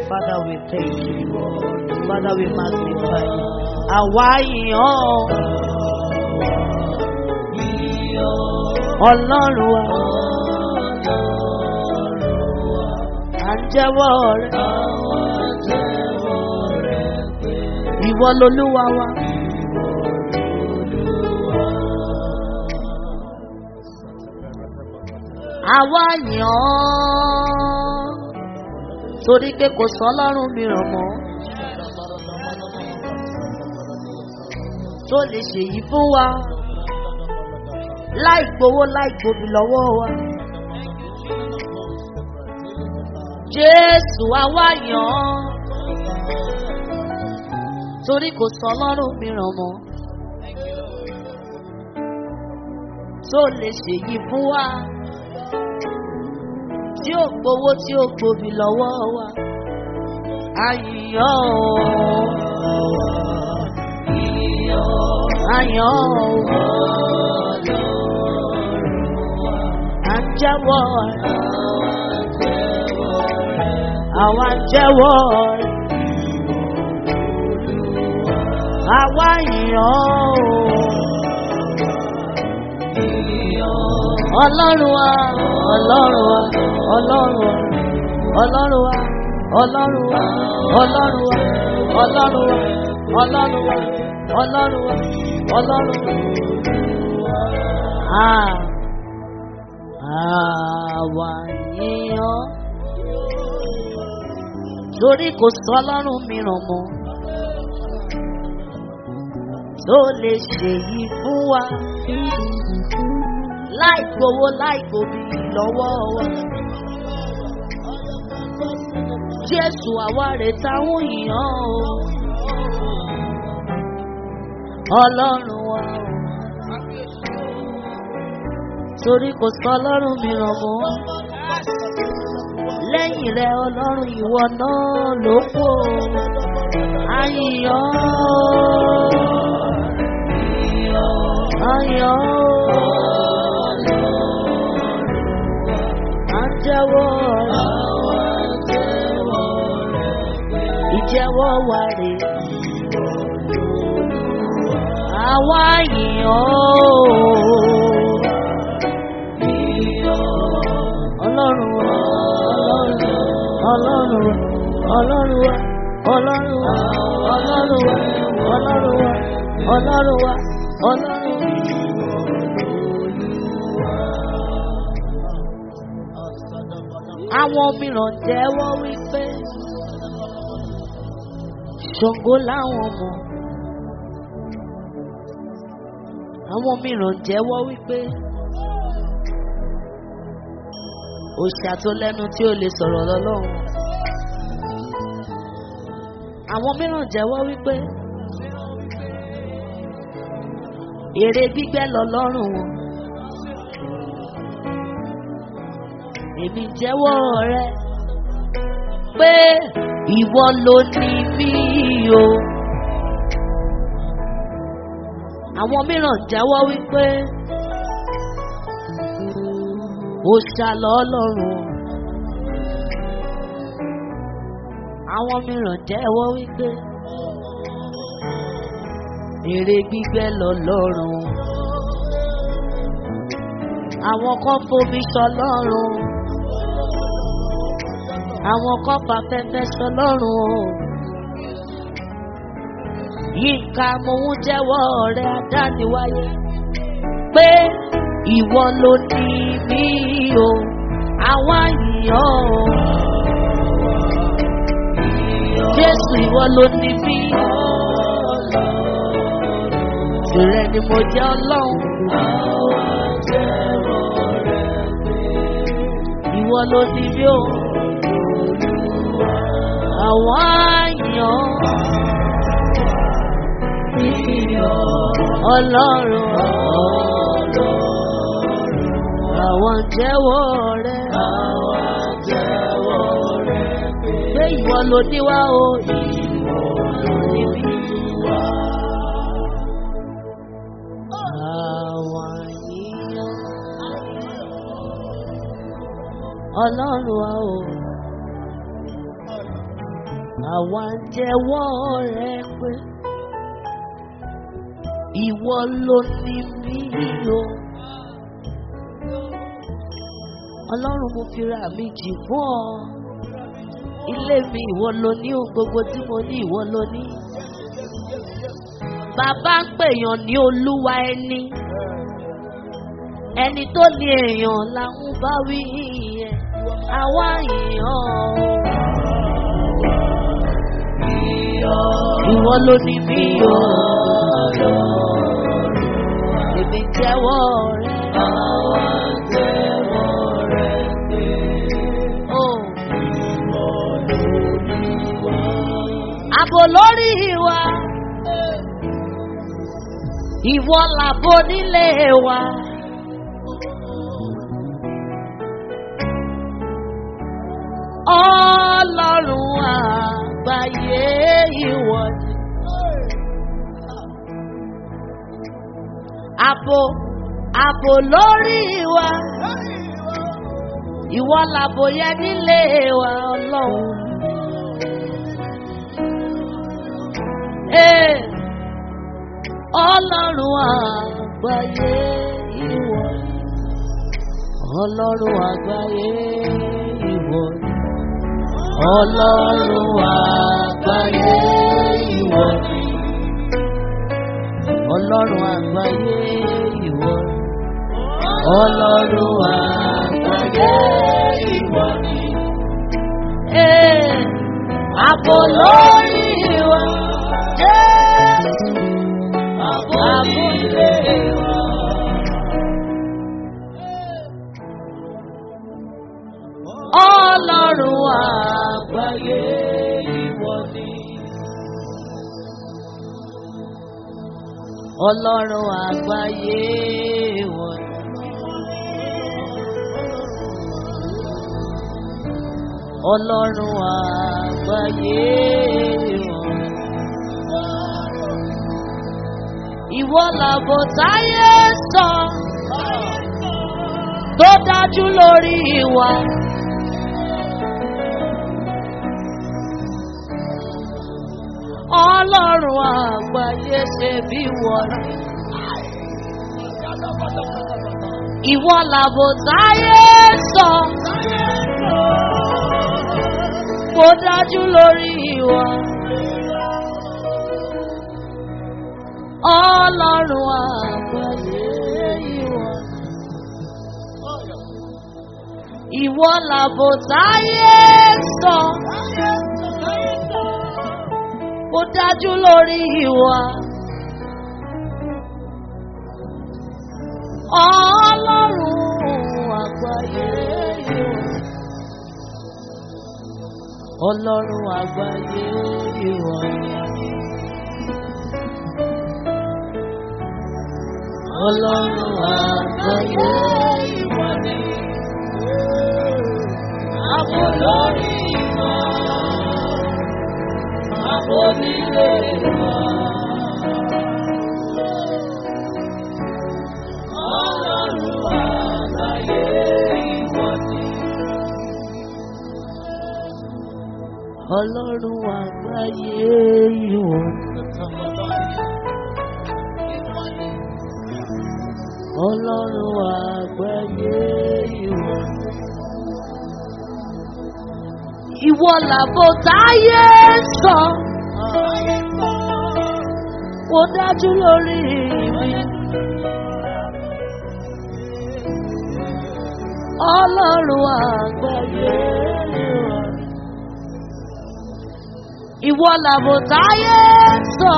Father, we thank you. Father, we magnify you. Àwa yìn ọ́. Ọlọ́run wa. À ń jẹ́wọ́ rẹ̀. Ìwọ lolúwa wa. Àwa yìn ọ́. Torí pé kò sọ ọlọ́run mìíràn mọ́. Tó lè ṣèyí fún wa. Láì gbowó láì gbòbí lọ́wọ́ wa. Jésù àwa yìn ọ́. Torí kò sọ ọlọ́run mìíràn mọ́. Tó lè ṣèyí fún wa tí ó gbowó tí ó gbòbí lọ́wọ́ wa. Àyìnyọ́ Àyàn à ń jẹ́wọ́ rẹ̀. Àwa ń jẹ́wọ́ rẹ̀. Àwa yìnyàn Ọlọ́run wa, Ọlọ́run wa, Ọlọ́run wa, Ọlọ́run wa, Ọlọ́run wa, Ọlọ́run wa, Ọlọ́run wa, Ọlọ́run wa, Ọlọ́run wa, Ọlọ́run wa. Ah, àwa yíyan. Torí kò sọ Ọlọ́run mìíràn mọ́. Tó lè ṣèyí fún wa láì gbowó láì gbòbí lọ́wọ́ wa. Jésù àwa rè táwọn èèyàn o. Ọlọ́run wa o. Torí kò sọ ọlọ́run mìíràn mọ́. Lẹ́yìn rẹ̀ ọlọ́run ìwọ náà ló kù o. Àyìnyàn Àyìnyàn à ń jẹ́wọ́ ìjẹ́wọ́ wa rè àwa yìnyín ọlọ́run wa ọlọ́run wa ọlọ́run wa ọlọ́run wa ọlọ́run wa ọlọ́run wa ọlọ́run wa ọlọ́run wa. Àwọn mìíràn jẹ́wọ́ wípé Ṣàngó láwọn mọ̀. Àwọn mìíràn jẹ́wọ́ wípé òṣà tó lẹ́nu tí ó lè sọ̀rọ̀ lọ́lọ́run. Àwọn mìíràn jẹ́wọ́ wípé èrè gbígbẹ́ lọ́lọ́run wọn. èmi jẹ́wọ́ rẹ pé ìwọ ló ní mí o. Àwọn mìíràn jẹ́wọ́ wípé ó ṣàlọ́ ọlọ́run. Àwọn mìíràn jẹ́wọ́ wípé èrè gbígbẹ́ lọ́lọ́run. Àwọn kan fomi ṣọlọ́run àwọn kan bá fẹ́fẹ́ sọ lọ́rùn o. Yínká mo ń jẹ́wọ́ ọ̀rẹ́ adániwáyé pé ìwọ ló ní mí o, àwọn àyìnyàn o. Jésù ìwọ ló ní mí. Tìrẹ ni mo jẹ́ ọlọ́run. Ìwọ ló ní mí o àwọn àyàn ọlọ́run àwọn jẹ́wọ́ rẹ̀ pé ìwọ ló ní wá o níbí. Àwọn àyàn ọlọ́run wa o. àwa ń jẹ́wọ́ rẹ pé ìwọ ló ní mí o. ọlọ́run mo fi ra mi jì fún ọ. ilé mi ìwọ ló ní ohun gbogbo tí mo ní ìwọ ló ní. bàbá ń pèèyàn ní olúwa ẹni. ẹni tó ní èèyàn là ń bá wí yẹn. àwa èèyàn ìwọ ló ní mí o. èmi jẹ́wọ́ rẹ. àwa jẹ́wọ́ rẹ pé. Àbò lórí wa. Ìwọ làbò nílé wa. Ọlọ́run àgbáyé ìwọ ni. Àbò àbò lórí wa. Ìwọ làbò yẹ nílé wa ọlọ́run. Ee, Ọlọ́run àgbáyé ìwọ ni. Ọlọ́run àgbáyé ìwọ ni. Ọlọ́run àgbáyé ìwọ ni. Ọlọ́run àgbáyé ìwọ ni. Ọlọ́run àgbáyé ìwọ ni. Ee, àbò lórí wa. Jésù, àbò nílé wa. Ọlọ́run àgbáyé ìwọ ni. Ọlọ́run àgbáyé ìwọ ni. Ọlọ́run àgbáyé ìwọ ni. Ìwọ làbò táyé sọ tó dájú lórí wa. Ọlọ́run àgbáyé ṣe bí wọ́n ní. Ìwọ làbò táyé sọ. Kò dájú lórí wa. Ọlọ́run àgbáyé ìwọ. Ìwọ làbò táyé sọ. Kò dájú lórí wa. Ọlọ́run àgbáyé ìwọ. Ọlọ́run àgbáyé ìwọ. Ọlọ́run àgbáyé ìwọ ni. Àbò lórí wa. Àbò nílé wa. Ọlọ́run àgbáyé ìwọ ni. Ọlọ́run àgbáyé ìwọ ni. Ọlọ́run àgbáyé ìwọ. Ìwọ làbò táyé sọ. Ó dájú lórí mi. Ọlọ́run àgbáyé ìwọ. Ìwọ làbò táyé sọ.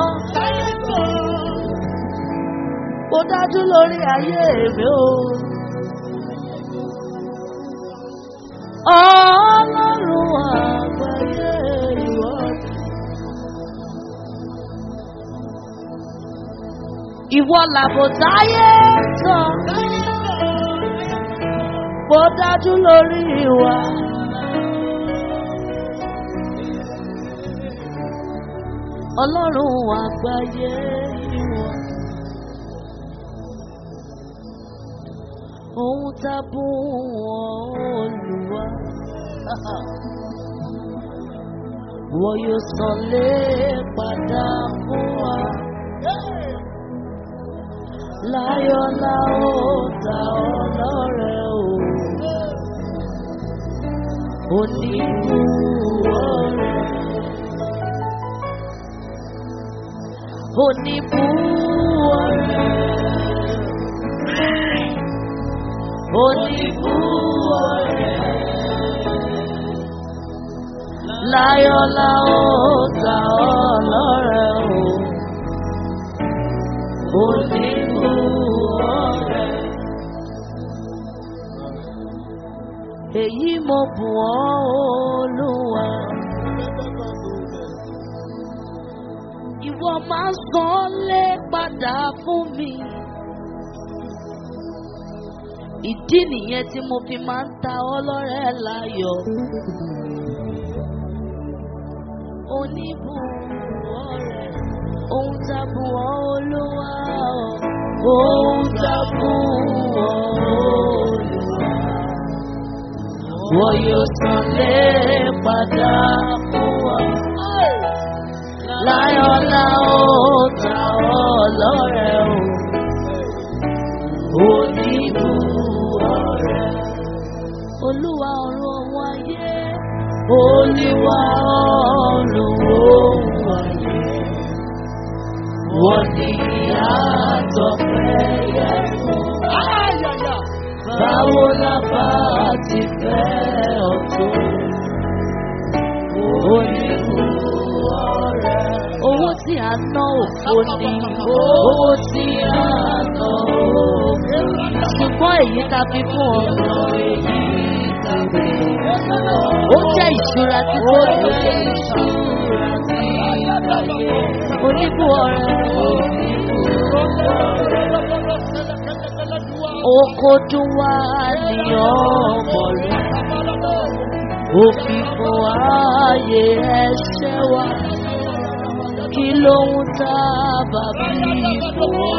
Ó dájú lórí ayé mi o. Ọlọ́run àgbáyé ìwọ. Ìwọ làbò táyé sọ. Ó dájú lórí wa. Ọlọ́run àgbáyé ìwọ. Ohun tá a bú wọn Olúwa. wọ́n yóò san lé padà fún wa. Láyọ̀ la ó ta ọlọ́rẹ̀ o. Oníbù ọ̀rẹ́. Oníbù ọ̀rẹ́. Oníbù ọ̀rẹ́. Láyọ̀ la ó ta ọlọ́rẹ̀ o. Oníbù ọ̀rẹ́. Èyí mo bù ọ́ olúwa. Ìwọ máa san lé padà fún mi. Ìdí nìyẹn tí mo fi máa ń ta ọlọ́rẹ̀ láyọ̀. Oníbù ọ̀rẹ́, ohun tá a bù ọ́ olúwa. Ohun tá a bù ọ́ olúwa wọ́n yóò san lé padà fún wa. Láyọ̀ la ó ta ọ́ lọ́rẹ̀ o, oníbù ọ̀rẹ́. Olúwa ọ̀run ohun ayé, Olúwa ọ̀run ohun ayé. Wọ́n ní àtọ̀fẹ́ yẹ fún. Báwo la bá ti fẹ́ ọ̀tún? Oníbù ọ̀rẹ́. Owó tí a ná òfò ni owó tí a ná òfò. Ṣùgbọ́n èyí ta fi fún ọ̀nà èyí ta fi. Ó jẹ́ ìṣúra tí kò ní ìṣúra tí oníbù ọ̀rẹ́. Okodu wa ni ọmọ rẹ̀. Ó fi fún ààyè ẹ̀ṣẹ̀ wa. Kí ló ń tá bàbí fún ọ?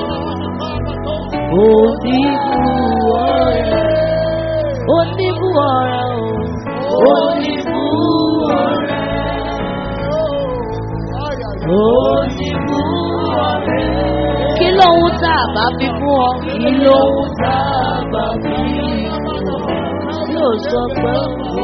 Oníbù ọ̀rẹ́. Oníbù ọ̀rẹ́ o. Oníbù ọ̀rẹ́. Oníbù ọ̀rẹ́. Kí ló ń tá bá fi fún ọ? Kí ló ń tá bá fi fún ọ? Yóò sọ pé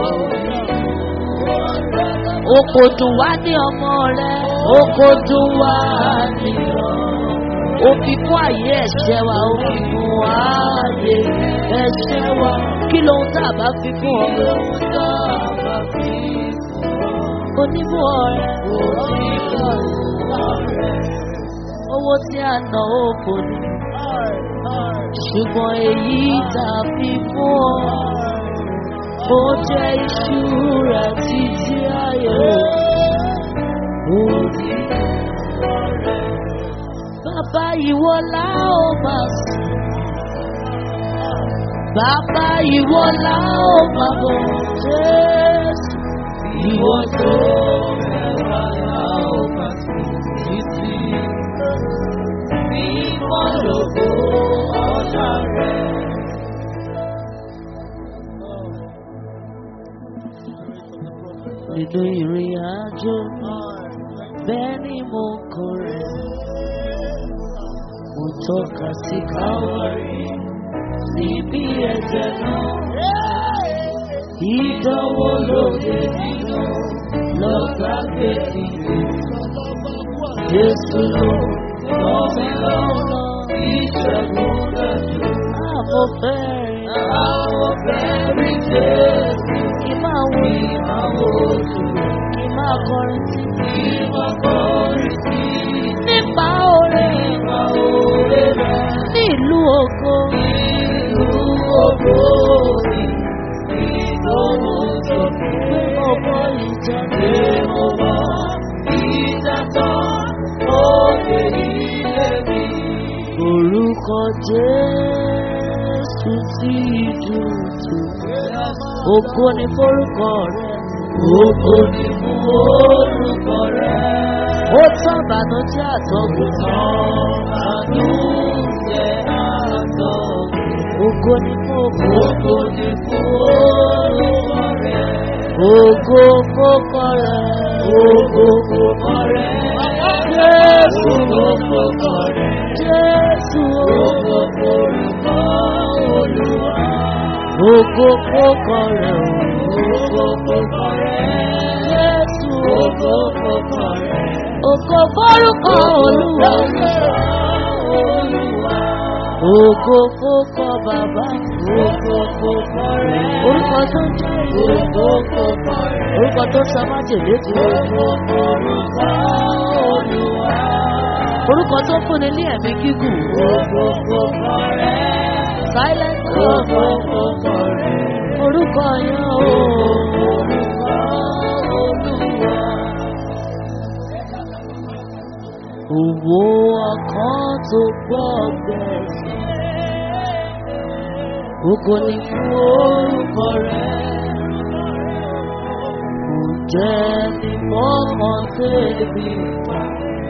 o kò dùn wá ní ọmọ rẹ, o kò dùn wá ní ọ. O fi fún àyè ẹ̀ṣẹ̀ wa, o fi fún àyè ẹ̀ṣẹ̀ wa. Kí ló ń tá bá fi fún ọ? Kí ló ń tá bá fi fún ọ? Oníbù ọ̀rẹ́, oníbù ọ̀rẹ́ owó tí a ná òfò ni. ṣùgbọ́n èyí tàbí fún ọ ó jẹ́ ìṣúra títí ayé òní. bàbá ìwọ la ó máa sùn. bàbá ìwọ la ó máa bọ̀ jésù. ìwọ tó mẹ́wàá la ó máa sùn títí mímọ́ lògo ọ̀la rẹ̀. Nínú ìrìn àjò bẹ́ẹ̀ ni mo kọ̀ rẹ̀. Mo tọ́ka sí káwárí síbi ẹ̀jẹ̀ náà. Ìdánwò lóde nínú lọ́gbà gbèsè. Jésù ló lọ́ mi lọ́nà ìṣẹ́gun lẹ́nu. Àmọ́ fẹ́ rí. Àmọ́ fẹ́ rí Jésù. Kí máa wò kí máa wò ojú. Kí máa kọrin sí. Kí máa kọrin sí. Nípa oore. Nípa oore rẹ̀. Ní ìlú ògo. Ìlú ògo mi. Ìdòwò tó pé mo bọ́ ìjà. Pé mo bọ́ ìjà tán. Òde ilé mi. Orúkọ Jésù tí dùn tó. Ògo ni forúkọ rẹ̀. Ògo ni fún orúkọ rẹ̀. Ó tán bànújẹ́ àtọ́gùn tán. Bànújẹ́ àtọ́gùn. Ògo ni fún ògo. Ògo ni fún orúkọ rẹ̀. Ògo fókọ rẹ̀. Ògo fòkọ rẹ̀. Jésù ògo fòkọ rẹ̀. Jésù ògo forúkọ Olúwa. Ògo fòkọ rẹ̀. Ògo fòkọ rẹ̀. Jésù ògo fòkọ rẹ̀. Ògo forúkọ Olúwa. Ògo fòkọ bàbá. Ògo fòkọ rẹ̀. Orúkọ tó ń jẹ́ ògo fòkọ rẹ̀. Orúkọ tó sọ májèlé tó. Ògo forúkọ Olúwa. Orúkọ tó fúnni ní ẹ̀mí gígùn. Ògo fòkọ rẹ̀. Silent Ògo fòkọ rẹ̀. Orúkọ yẹn o. Orúkọ Olúwa. Òwò ọkàn tó gbọ́ gbẹ̀sẹ̀. Ògo ni fún orúkọ rẹ̀. Kò jẹ́ ní mọ́kàn tẹ́lẹ̀ ta.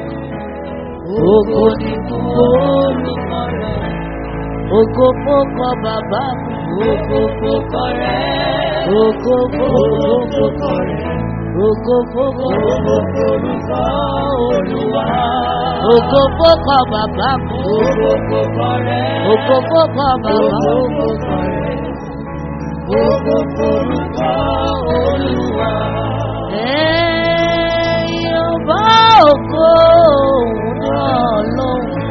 Ògo ni fún orúkọ rẹ̀. Ògo fókọ bàbá mi. Ògo fókọ rẹ̀. Ògo fókọ rẹ̀. Ògo fókọ orúkọ Olúwa. Ògo fókọ bàbá mi. Ògo fókọ rẹ̀. Ògo fókọ bàbá mi. Ògo fókọ rẹ̀. Ògo forúkọ Olúwa. Ẹ̀yin ọba ògo òun náà lóhùn.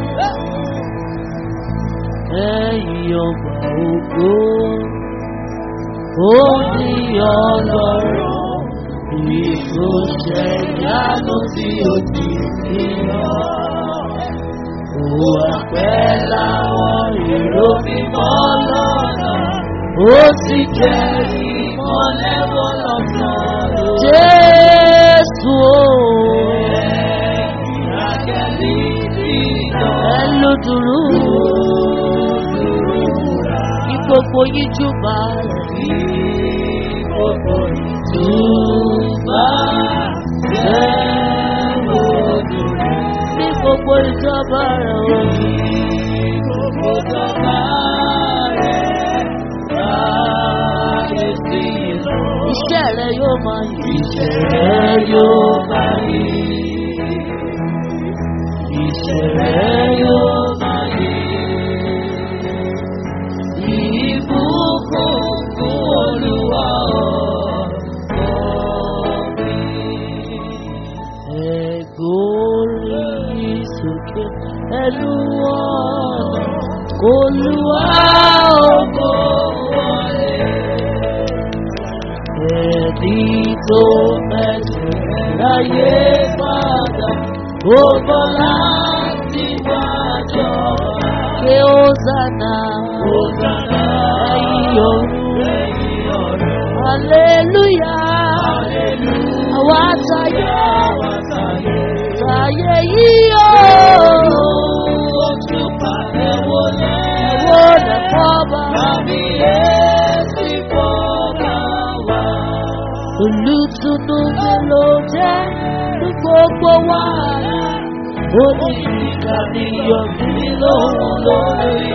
Ẹ̀yin ọba ògo ó ní ọlọ́run ìgbésẹ̀ ìyanu tí ó ti fi hàn. Ó àpẹ́ láwọn èrò mímọ́ lọ́nà, ó sì jẹ́ ìmọ̀lẹ́ wọn lọ́sàn-án. Jésù o. Ìrákẹ́lì ti lọ. Ẹ ló dúró. Kí gbogbo yín júbà rẹ̀. Kí gbogbo yín júbà rẹ̀ lójú rẹ̀. Ní gbogbo ìjọba rẹ̀ o. Ní gbogbo ìjọba rẹ̀ láyé sí ìlú. Iṣẹ́ rẹ̀ yóò máa yí. Iṣẹ́ rẹ̀ yóò máa yí. Iṣẹ́ rẹ̀ yóò máa yí. Ìbùkún fún Olúwa ọ̀pọ̀ mi. Ẹ̀gbórí sókè ẹnu ọ̀nà Olúwa ògo wọlé. Ẹ̀bí tó mẹ́sẹ̀ láyé padà, ó bọ́ láti wájọ́. Ké Hosanna, Hosanna, ẹ̀yin ọ̀run. Hallelujah, hallelujah. Àwa sáyé, sáyé yìí o. Oṣù pàdé wọlé. Wọlé fọ́ba. Tàbí èsì fọ́ba wá. Olùtùnú mi ló jẹ́ ní gbogbo wàhálà. Ó ní ìkànnì yọ̀bí lóhùn lórí.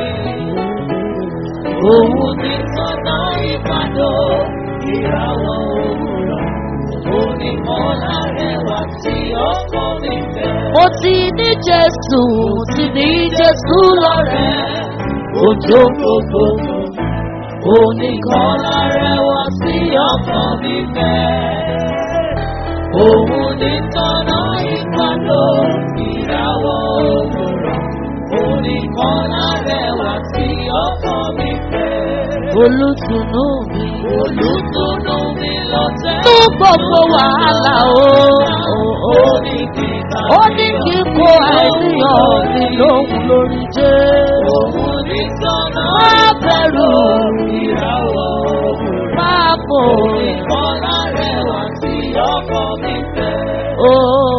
Òun ní sọ́nà ìbàdàn ìràwọ̀ òwúrọ̀. Onímọ̀lá rẹwà tí ọkọ mi fẹ́. Mo ti ní Jésù, mo ti ní Jésù lọ́rẹ̀. Òjò gbogbo oníkọ́lá rẹwà tí ọkọ mi fẹ́. Òun ní tọ́nà ìbàdàn ìràwọ̀ òwúrọ̀. Oníkọ́lá rẹwà tí ọkọ mi fẹ́. Olùtùnú mi. Olùtùnú mi lọ tẹ́. Ní gbogbo wàhálà o. Ó ní kíkà. Ó ní kíkó àìníyàn mi lóhùn lórí jẹ́. Òun ní sọ́nà. Má bẹ̀rù. Ìràwọ̀ òwúrọ̀. Má bò. Ìkọlá rẹwà tí ọkọ mi fẹ́. Ó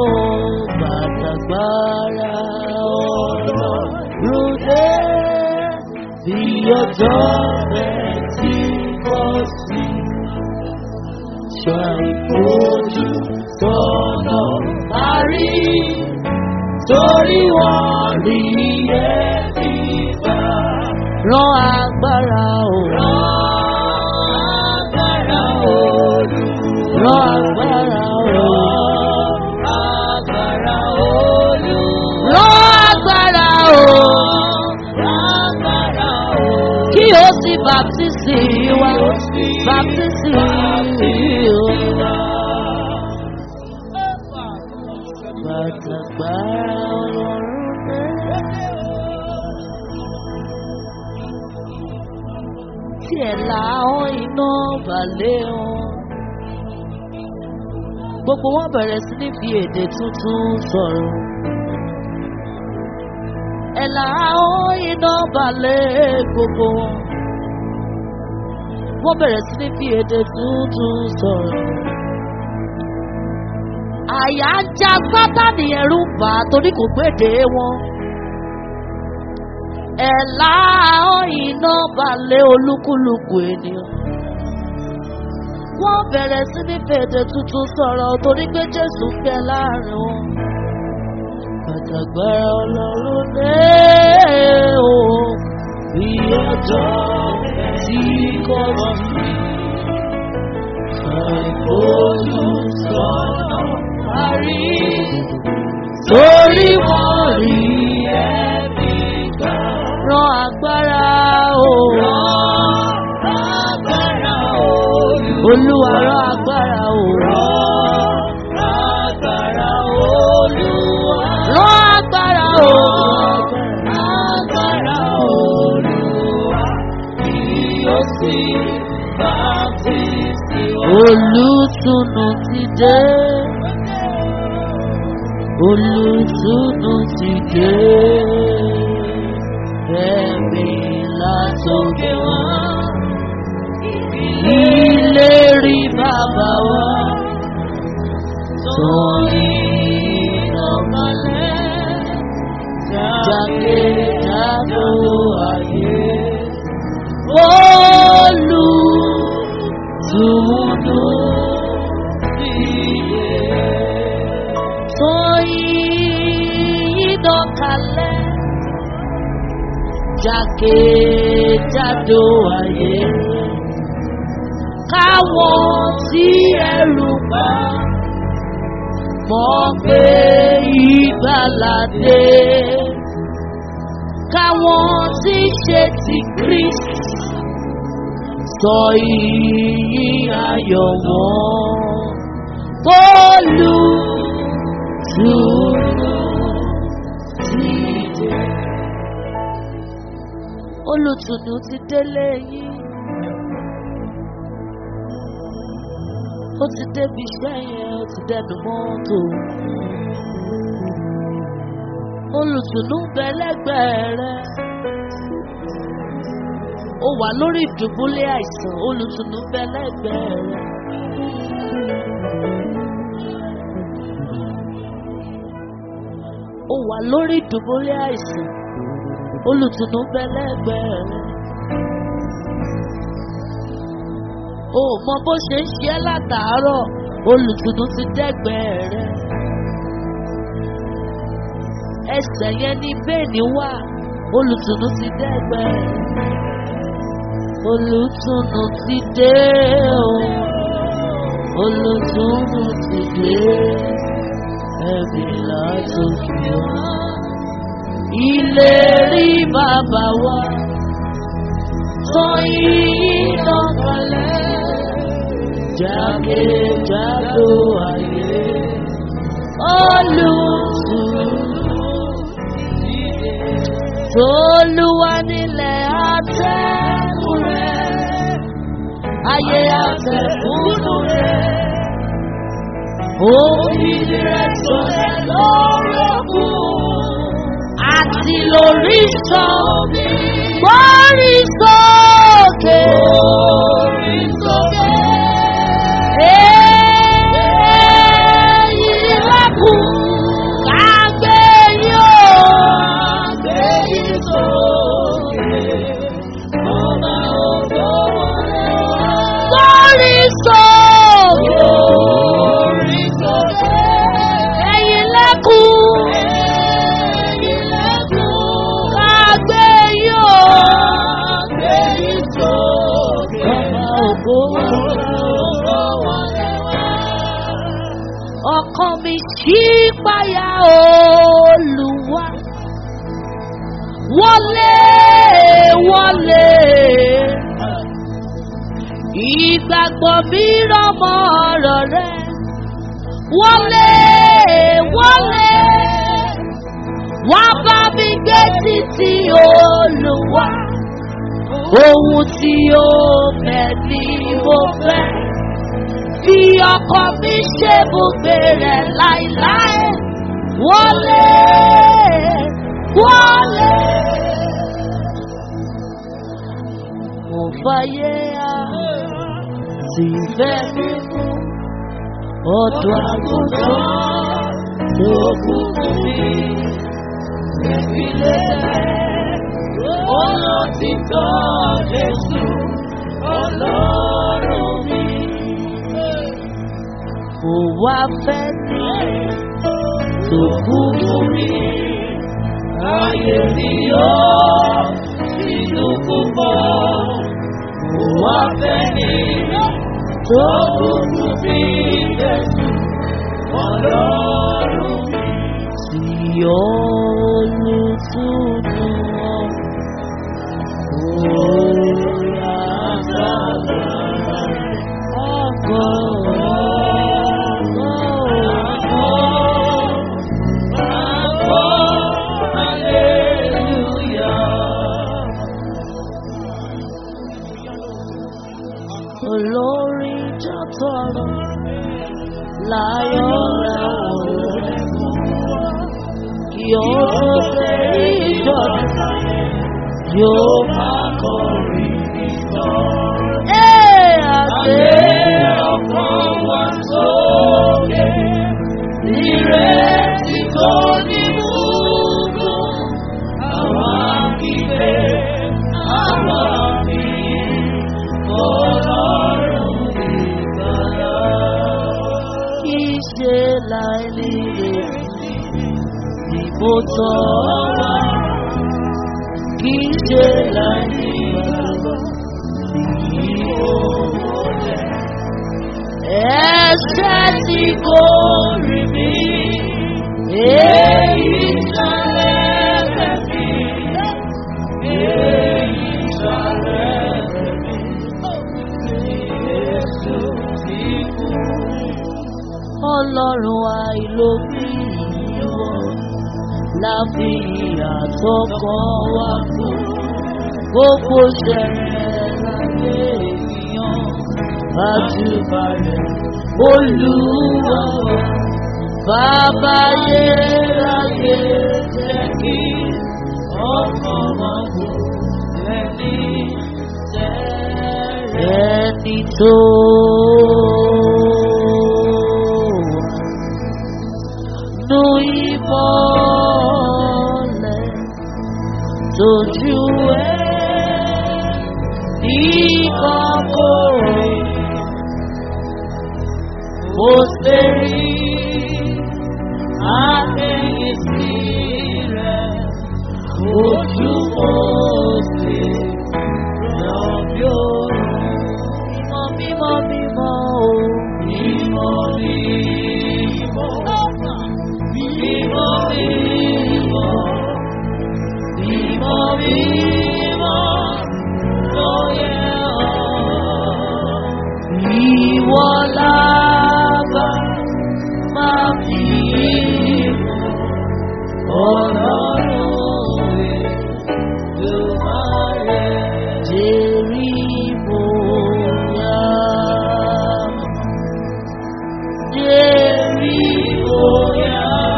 bàtàgbára ọ̀rọ̀ rúdé bí ọjọ́ rẹ̀ tí kò sí. Ṣàìfojú tọ̀nà parí torí wọ́n rí ẹbí bá. Rán agbára o. Rán agbára o. Rán agbára o. baptisi wa baptisi wa. Bàtàgbà ọlọ́run náà. Tí ẹ̀ láwọn iná balẹ̀ wọn. Gbogbo wọn bẹ̀rẹ̀ sí ní fi èdè tuntun sọ̀rọ̀. Ẹ̀ láwọn iná balẹ̀ gbogbo wọn. Wọ́n bẹ̀rẹ̀ sí ní fi èdè tuntun sọ̀rọ̀ àyà ń já sátánì ẹ̀rù ń bà á torí kò gbèdé wọn. ẹ̀la iná balẹ̀ olúkúlùkù ènìyàn. wọ́n bẹ̀rẹ̀ sí ní fèdè tuntun sọ̀rọ̀ torí pé jésù ń bẹ láàrin wọn. pàtàgbára ọlọ́run dé o bí ọjọ́ tí kò sí. Olùsọ̀nà parí torí wọ́n rí ẹ̀mí gbà. Rán agbára o. Rán agbára o. Olúwa rán agbára o. Rán agbára Olúwa. Rán agbára o. Agbára Olúwa kí ó sì bá ti sí wa. Olùtùnú ti dé. Olùtùnú ti dé. Ẹ̀mí látòkè wá. Ìlérí bàbá wa. Tóyí lọ́kànlẹ̀. Jákèjádò ayé. Olùtùnú ti dé. Tóyí lọ́kànlẹ̀. Jákèjádò ayé. Káwọn tí ẹrù bá mọ̀ pé ìgbàládé. Káwọn tí ṣe ti Kristi sọ iyì ayọ̀ wọn. Bólú tùnú ti dé. Olùtùnú ti délé yín. Ó ti débi iṣẹ́ yẹn, ó ti dẹnu mọ́tò. Olùtùnú ń bẹ lẹ́gbẹ̀ẹ́ rẹ̀. Ó wà lórí ìdùbúlẹ̀ àìsàn, olùtùnú ń bẹ lẹ́gbẹ̀ẹ́ rẹ̀. Ó wà lórí ìdùbúlẹ̀ àìsàn, olùtùnú ń bẹ lẹ́gbẹ̀ẹ́ rẹ̀. O ò mọ bó ṣe ń ṣe ẹ́ látàárọ̀, olùtùnú ti dẹ́gbẹ̀ẹ́ rẹ̀. Ẹsẹ̀ yẹn ní bẹ́ẹ̀ni wà, olùtùnú ti dẹ́gbẹ̀ẹ́ rẹ̀. Olùtùnú ti dé o, olùtùnú ti dé, ẹ̀mí látòkè wá. Ìlérí bàbá wa, sọ yìí lọ́kànlẹ̀ jákèjádò ayé olùtùnú tolúwa nílẹ̀ àtẹ̀kùn rẹ̀ ayé àtẹ̀kùnú rẹ̀ òfin rẹ̀ sọ̀rọ̀ lọ́rọ̀kùn àti lórí sọ́ọ̀bì gbórí sókè. Gbórí sókè. ọkàn mi ṣí payá olùwà wọlé wọlé Ìgbàgbọ́ mi rọmọ ọ̀rọ̀ rẹ. Wọlé wọlé. Wá bá mi gbé títí olùwà. Ohun tí ó fẹ́ ni mo fẹ́. Fi ọkọ mi ṣe bùgbé rẹ̀ láíláí. Wọlé wọlé. Mo fàyè á sì fẹ́ mi mú. Ọ̀dọ̀ àgùntàn tó kú fún mi. Ìfilẹ̀ ọ̀nà títọ́ Jésù ọlọ́run mi. Kò wá fẹ́ ní tó kú fún mi. Ayé mi yọ sínú púpọ̀. Kò wá fẹ́ ní tó kú fún mi. Jésù ọlọ́run mi. Sí olùtúnú wọn. Oya sábàá ọkọ̀ Olórí jọ́tọ̀rọ̀ láyọ̀ láwọ̀ rẹ̀ kí ó tó fẹ́ ìjọba yóò máa kọrin nìkan. Ẹ àgbẹ̀ ọkàn wá sókè, ìrètí tó ní gbogbo. Àwọn akíkẹ́, àwọn àfihàn, ọlọ́run ìgbàlá. Kì í ṣe láì nílé ìbò tọ́ wá kì í ṣe láyé ìgbàgbọ́ sí òwòlẹ̀. Ẹ̀ṣẹ̀ tí kò rí mi, èyí ṣàlẹ̀ rẹ̀ mi, èyí ṣàlẹ̀ rẹ̀ mi, Jésù ti kú. Ọlọ́run àìlóbi ìwọ láfi àtọkọ wa kú gbogbo ṣẹlẹ̀ láyé ènìyàn àjùbà rẹ̀ olúwa wa bàbá yéráyé jẹ́ kí ọkọ̀ wọn kú ẹni tẹ́rẹ̀ ẹni tó nu ìmọ̀lẹ̀ tójú ẹ̀ ìkọ̀kọ̀rẹ̀ mo ṣe rí àtẹ̀yìntì rẹ̀ ojú mo ṣe lọ́bíọ́ mímọ́ mímọ́ mímọ́ o mímọ́ mímọ́ mímọ́ mímọ́ mímọ́ mímọ́ lóye ọ́. Ìwọ lábà máa fi mọ̀ ọlọ́run Èdùmàrè jẹ́rí bóyá. Jẹ́rí bóyá.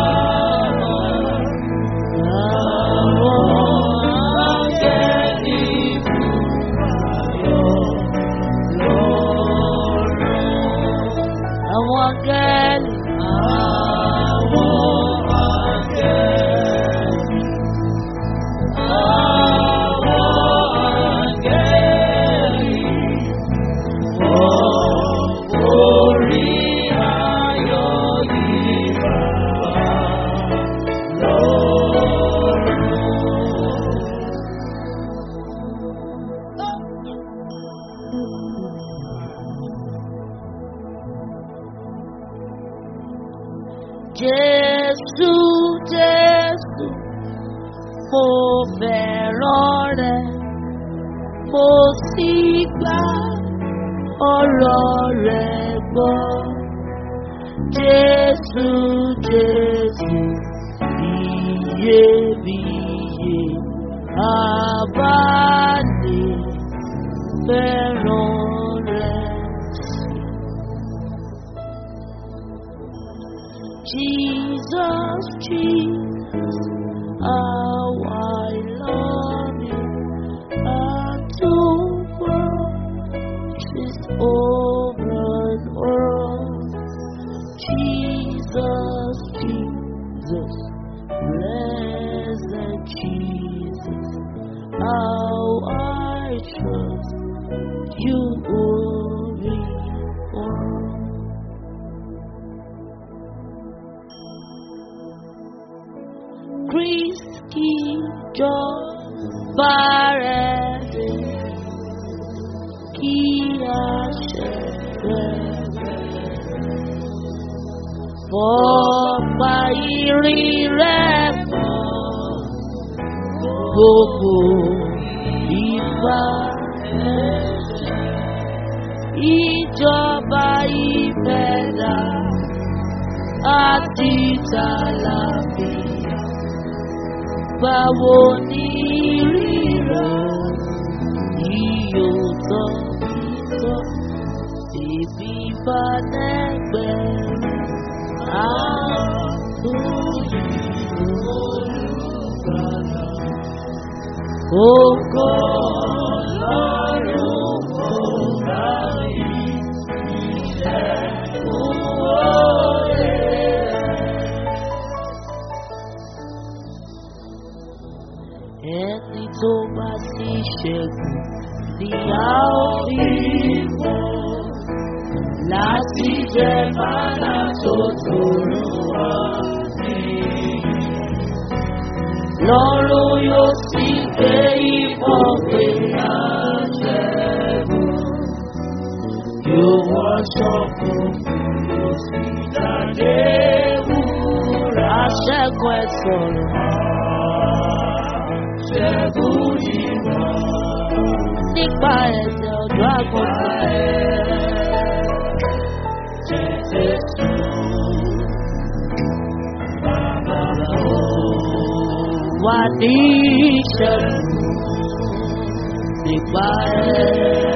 Àwọn akẹ́lì. Àwọn akẹ́lì. Àwọn akẹ́lì. Orí ayọ̀ yìí bàbá lọ́rùn. Jésù Jésù mo fẹ́ràn rẹ mo sì gbà ọ̀rọ̀ rẹ̀ gbọ́. Jésù Jésù iyebíye àbálẹ̀ fẹ́ràn rẹ̀ sí. Jesus, Jesus, how I love you. And to is over and over. Jesus, Jesus, blessed Jesus, how I trust you, only one. Christi John Barrett, kí a ṣe Fọ́pá ìrìn rẹ̀ mọ́ gbogbo ìgbà ìjọba ìfẹ́dà àti tàlàfíà. Báwo ni rírọ̀ yóò tọ́ ìtọ́ ìbí bá nẹ́gbẹ̀ẹ́ Oko lọ́rùn kò ráyè ìṣẹ́gun òye. Ẹni tó bá ti ṣẹ́gun ni a ó fi mọ̀ láti jẹ mánà tó tòrò wá sí. Lọ́run yóò sì gbé ìbọn pé àṣẹ́gun. Yóò wọṣọ fún yóò sì jáde wúrà. Aṣẹ́gun ẹ̀ sọ̀rọ̀. Aṣẹ́gun ìwọ̀n. Nípa ẹ̀sẹ̀ ọ̀dọ́ àgùntàn. Wà ní ìṣẹ́gun nípa ẹ̀.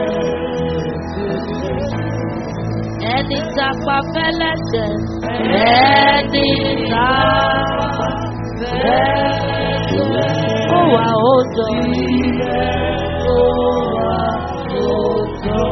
Ẹni tapa fẹ́lẹ́sẹ̀, ẹni tapa fẹ́lẹ́sẹ̀. Ó wà ó jọ. Ó wà ó jọ.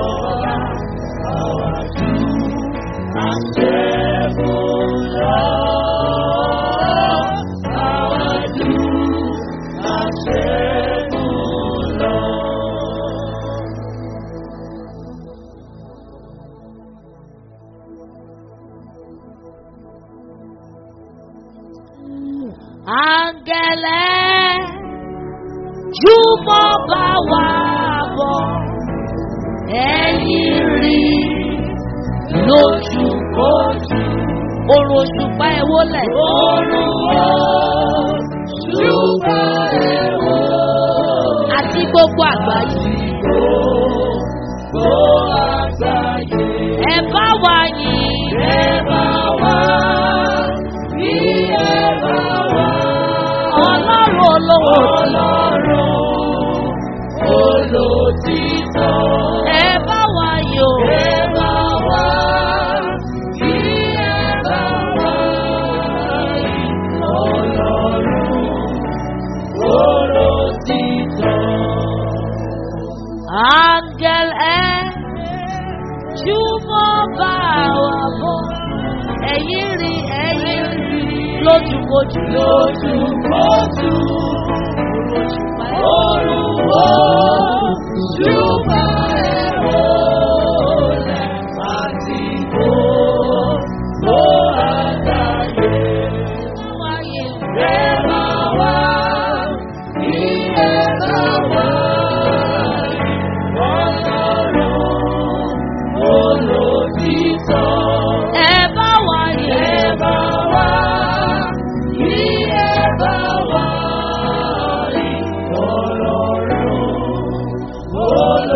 Angẹlẹ júmọ̀ bá wà bọ̀ ẹ̀yìn rí lójúkójú. Orun òṣùpá ẹ̀ wọlé. Orun òṣùpá ẹ̀ wọlé. Àti gbogbo àgbáyé. Gbogbo àgbáyé. Ẹ bá wa yìn. Ẹ bá wa bí ẹ bá wa. Ọlọ́run olówó. Ọlọ́run olòtítọ́. Ẹ bá wa yìn o. Ẹ bá wa bí ẹ bá wa. Ọlọ́run olòtítọ́. Áńgẹ́l ẹ júmọ́ bá wa bọ̀. Ẹ̀yin rí ẹ̀yin rí lójúkojú. Lójúkojú. Olùwọ́ ṣùgbọ́n ẹ̀rọ rẹ̀ àti gbogbo àgbáyé. Ẹ bá wá, kí ẹ bá wá. Ọlọ́run olòtítọ́. Ẹ bá wá yẹ. Ẹ bá wá, kí ẹ bá wá. Ọlọ́run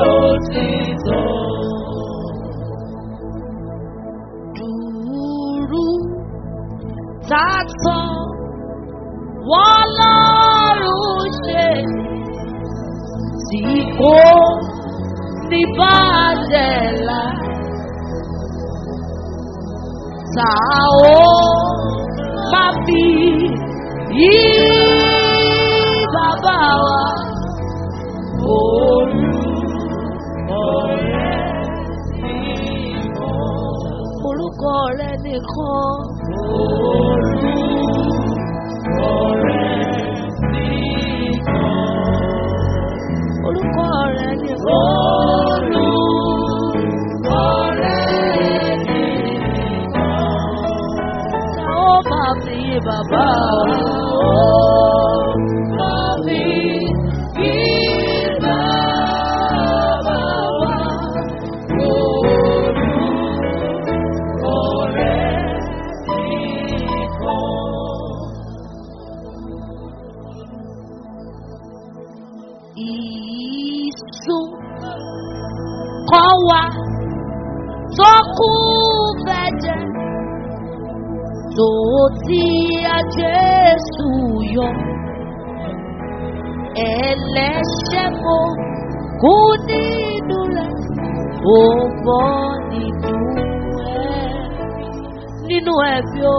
sátán wọ́n lọ́rùn ṣe tí kò ní bàjẹ́ la ta ó máa fi yí bàbá wa orúkọ rẹ nìkan. Orúkọ rẹ nìkan. Ta ó máa fi yí bàbá wa. Máa fi yí bàbá wa. Ìsún kọ́ wa tó kú fẹ́jẹ̀ tó ti a Jésù yọ. Ẹlẹ́ṣẹ̀ mo kú nínú rẹ̀, ó bọ́ nínú ẹ̀ nínú ẹ̀bí o.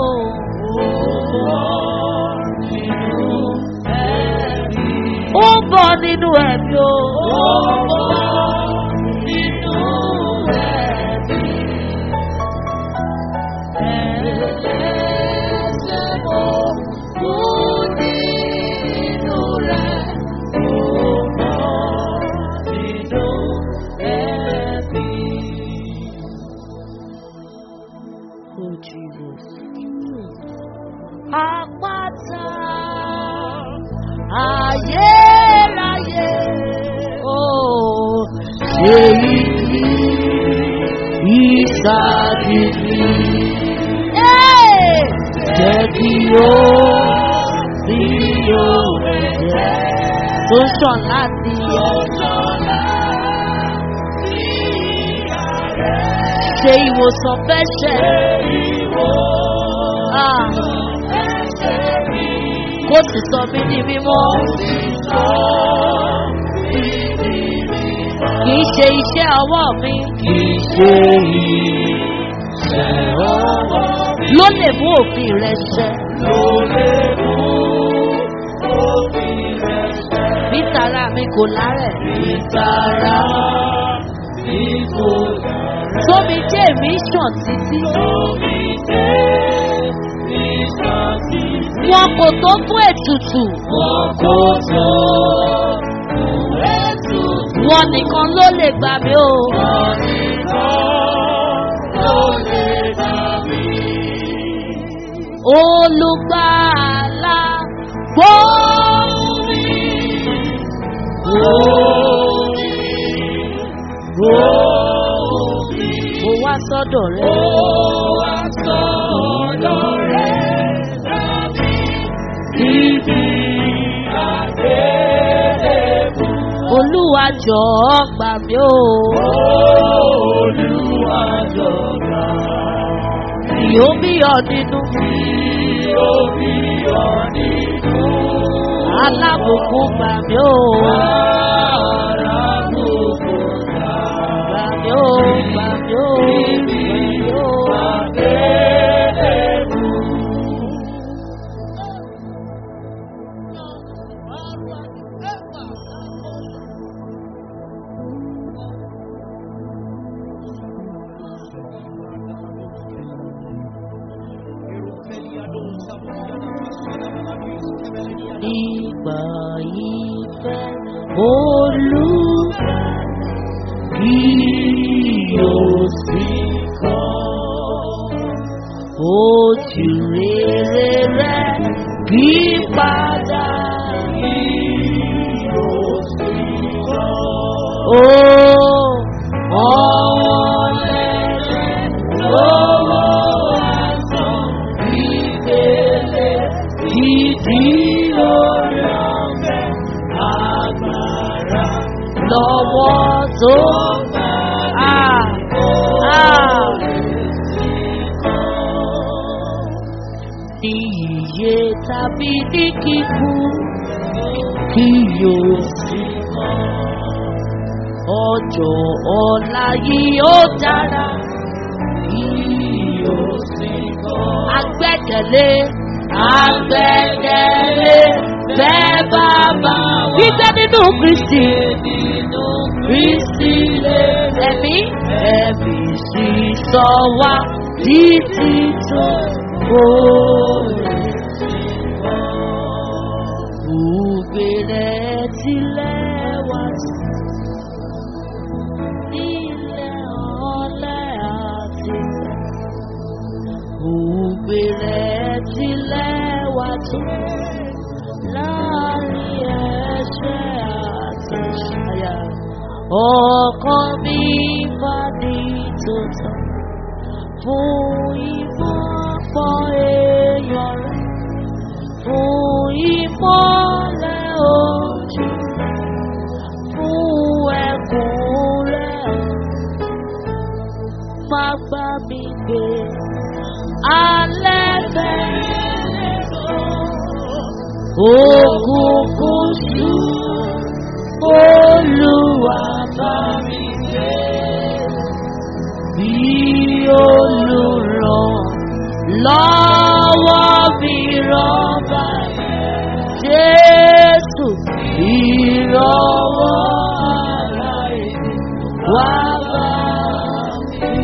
Ó bọ̀ nínú ẹ̀bí o. Oh, Jesus. Àpáta ayérayé ó ṣe ìdí ìsàdìdì. Jẹ́ kí ó sí òwe jẹ́ tó sàn láti ṣe ìwòsàn fẹ́ ṣẹ̀. Ah kó sì sọ mí ní mímọ́. Kì í ṣe iṣẹ́ ọwọ́ mi. Kì í ṣe iṣẹ́ ọwọ́ mi. Ló lè mú òfin rẹ ṣẹ. Ló lè mú òfin rẹ ṣẹ. Bí tara mi kò lárẹ̀. Bí tara mi kò lárẹ̀. Tómi jẹ́ èmi ṣàn títí. Tómi jẹ́ èmi ṣàn títí wọn kò tó fún ètùtù. wọn kò tó fún ètùtù. wọn nìkan ló lè gbà mí o. wọn nìkan ló lè gbà mí. olùgbàlà gbóhùn mi. gbóhùn mi. gbóhùn mi. mo wá sọ́dọ̀ rẹ. mo wá sọ́dọ̀ rẹ ibi àgbélébù. Olúwa jọ̀ọ́ gbà mí o. Olúwa jọ̀ọ́ gbà mí. Yóò bí ọ nínú. Yóò bí ọ nínú. Alábùkún gbà mí o. Alábùkún gbà mí o. Gbà mí o. Ibi àgbélébù. nígbà ìfẹ́ olúwa kí yóò sì kọ́ ojú rere rẹ̀ kí padà kí yóò sì kọ́. Ó ọ̀wọ́n lẹ́lẹ́ lọ́wọ́ àtàn ìgbélé ìdí orí ọ̀fẹ́ agbára lọ́wọ́ tó bá a a ní iye tàbí ní kíkú kí yóò sí mọ́. Ọjọ́ ọ̀la yìí ó dára kí yóò sí mọ́. Agbẹ́kẹ̀lé agbẹ́kẹ̀lé bẹ́ẹ̀ bàbá wa. Gbígbé nínú Kristi. Nínú Kristi lè ẹ̀mí ẹ̀mí sì sọ wá títí tó òòrè sí mọ́. Gbùgbé rẹ̀ tilẹ̀ wá sí. Ilẹ̀ ọ̀lẹ́ àti Gbùgbé rẹ̀ tilẹ̀ wá tó. Láàrin ẹ̀ṣẹ̀ àti ṣàyà. Ọkàn mi bá ní tòótọ́. Fún ìmọ̀pọ̀ èèyàn rẹ̀. Fún ìmọ̀lẹ̀ ojú rẹ̀. Fún ẹkùn rẹ̀. Má gbá mi gbé. Alẹ́ bẹ̀rẹ̀ Òkùnkùn ṣú. Olúwa bá mi gbé. Bí olùràn lọ́wọ́ mi rọ́bà Jésù ìrọ̀wọ́ ara èmi wá bá mi.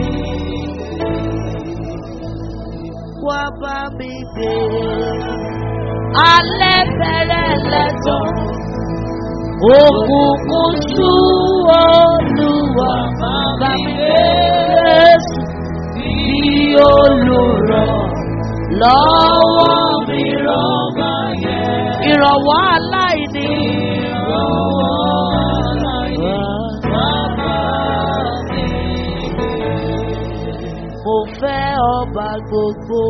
Wá bá mi gbé. Alẹ́ bẹ̀rẹ̀ lẹ́tọ̀ọ́. Òkùnkùn ṣú olúwa bàbá mi Jésù bí olùrọ̀ lọ́wọ́ mi rọ́bà yẹn. Ìrànwọ́ aláìní. Ìrànwọ́ aláìní. Bàbá mi. Mo fẹ́ ọba gbogbo,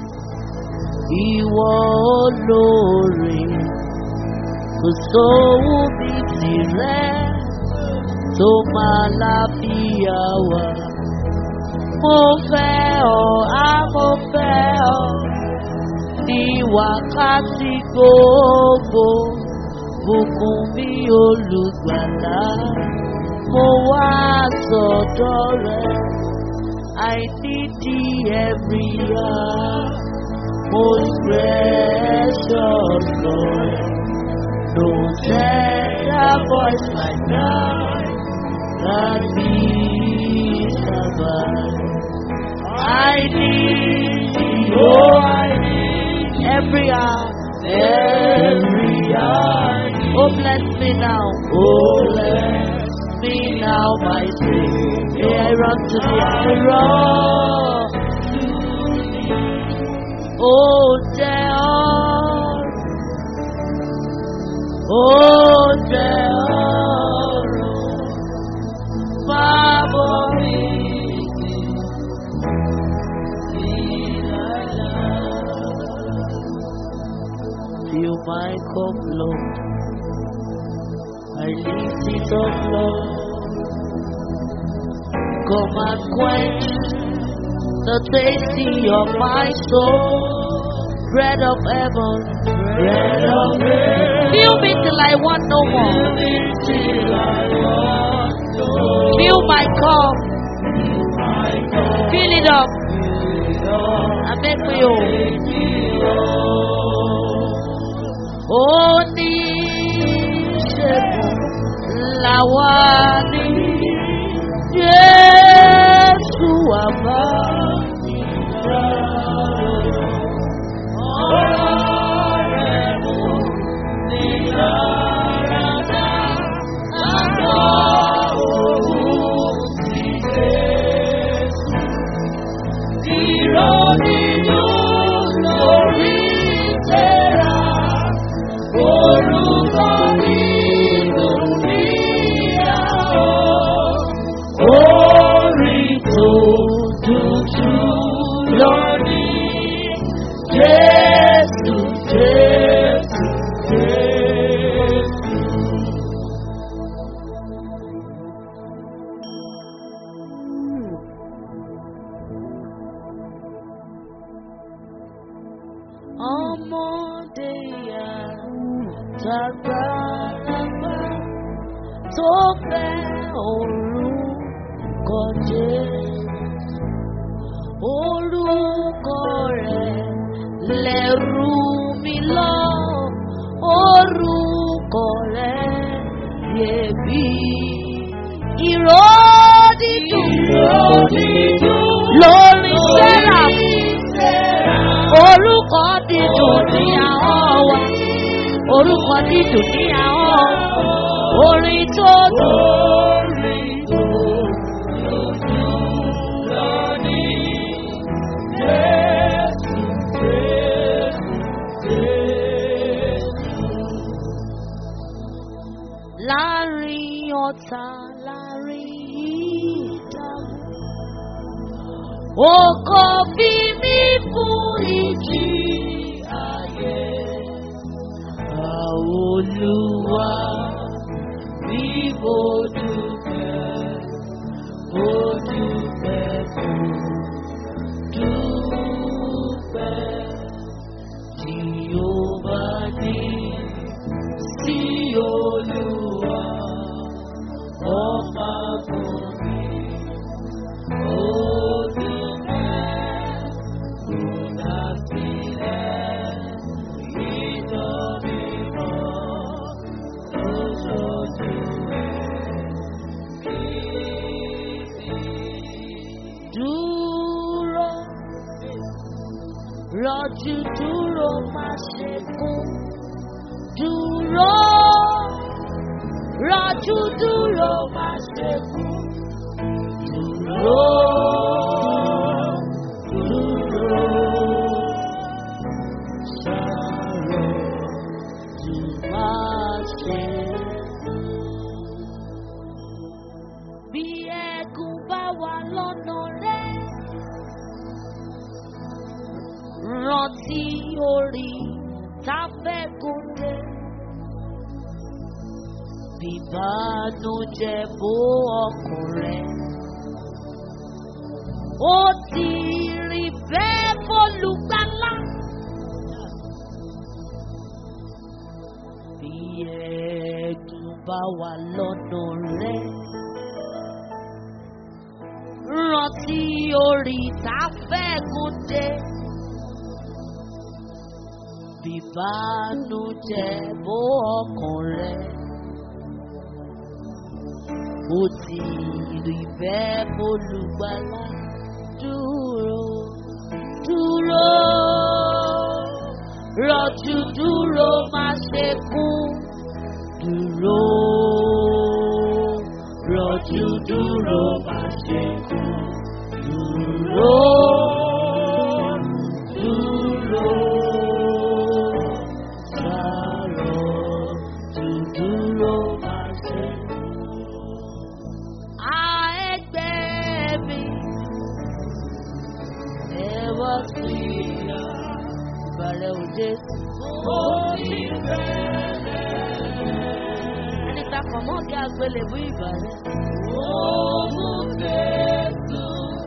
ìwọ olóore kò sówó bí tirẹ̀ tó máa láfíà wá. Mo fẹ́ ọ, á mo fẹ́ ọ, ní wákàtí gbogbo, bùkún mi olùgbàlà. Mo wá sọ̀dọ̀ rẹ̀, I need thee every hour, most precious Lord. No tender voice like thine can be survived. I need thee, oh I need every hour, every hour. Oh bless me now, oh bless me now, my Savior. May I run to thee, I run to thee. Oh Jehovah. Ó jẹ́ ọ̀run fábọ̀ mi Fill my cup, Lord. I lift it up, Lord. Come and quench the tasty of my soul. Bread of heaven, bread of heaven. Fill me till I want no more. Fill my cup. Fill it up. And make me whole. Oníṣègùn làwa ní Jésù àbá mi Orúkọ nínú níyàwó. tọmọdé yá tàgbàlagbà tó fẹ́ orúkọ Jésù orúkọ rẹ̀ lẹ́rù mi lọ orúkọ rẹ̀ yẹ̀bi ìró dídùn lórí sẹ́rà orúkọ dídùn ní àwọn wa orúkọ dídùn ní àwọn orin tó dùn. láàrin ọ̀tá láàrin ìdààmú. Oko bí mi fún ìjì ayé. Olúwa bí mo dúpẹ́, mo dúpẹ́ fún dúpẹ́ tí ó bá ní sí Olúwa ọba fún mi. Ó dúpẹ́ kò dá sílẹ̀ nítorí mọ́ lóṣooṣù Dúró, rọ̀jú dúró má ṣe kú. Dúró, rọ̀jú dúró má ṣe kú. Dúró, dúró, ṣàrò jù má ṣe kú. Bí ẹ̀gún bá wà lọ́nà rẹ̀, rántí orí táfẹ́gùn dé. Bìbánújẹ́ bó ọkàn rẹ̀. Ó ti rí bẹ́ẹ̀ fólùgbàlà. Bí ẹ̀gún bá wà lọ́nà rẹ̀. Rántí orí táfẹ́gùn dé. Bìbánújẹ́ bó ọkàn rẹ̀. Ó ti rí bẹ́ẹ̀ bólúgbàlà dúró dúró rọ̀jú dúró má ṣe kú dúró rọ̀jú dúró má ṣe kú dúró dúró sáró dúró má ṣe kú. A ẹgbẹ́ mi, ẹ wá sí ìbàrẹ̀ òde. Ó ti bẹ̀rẹ̀. Ẹni ta kàn mọ́ kí agbélébú ìbàrẹ̀. Ó mú Jésù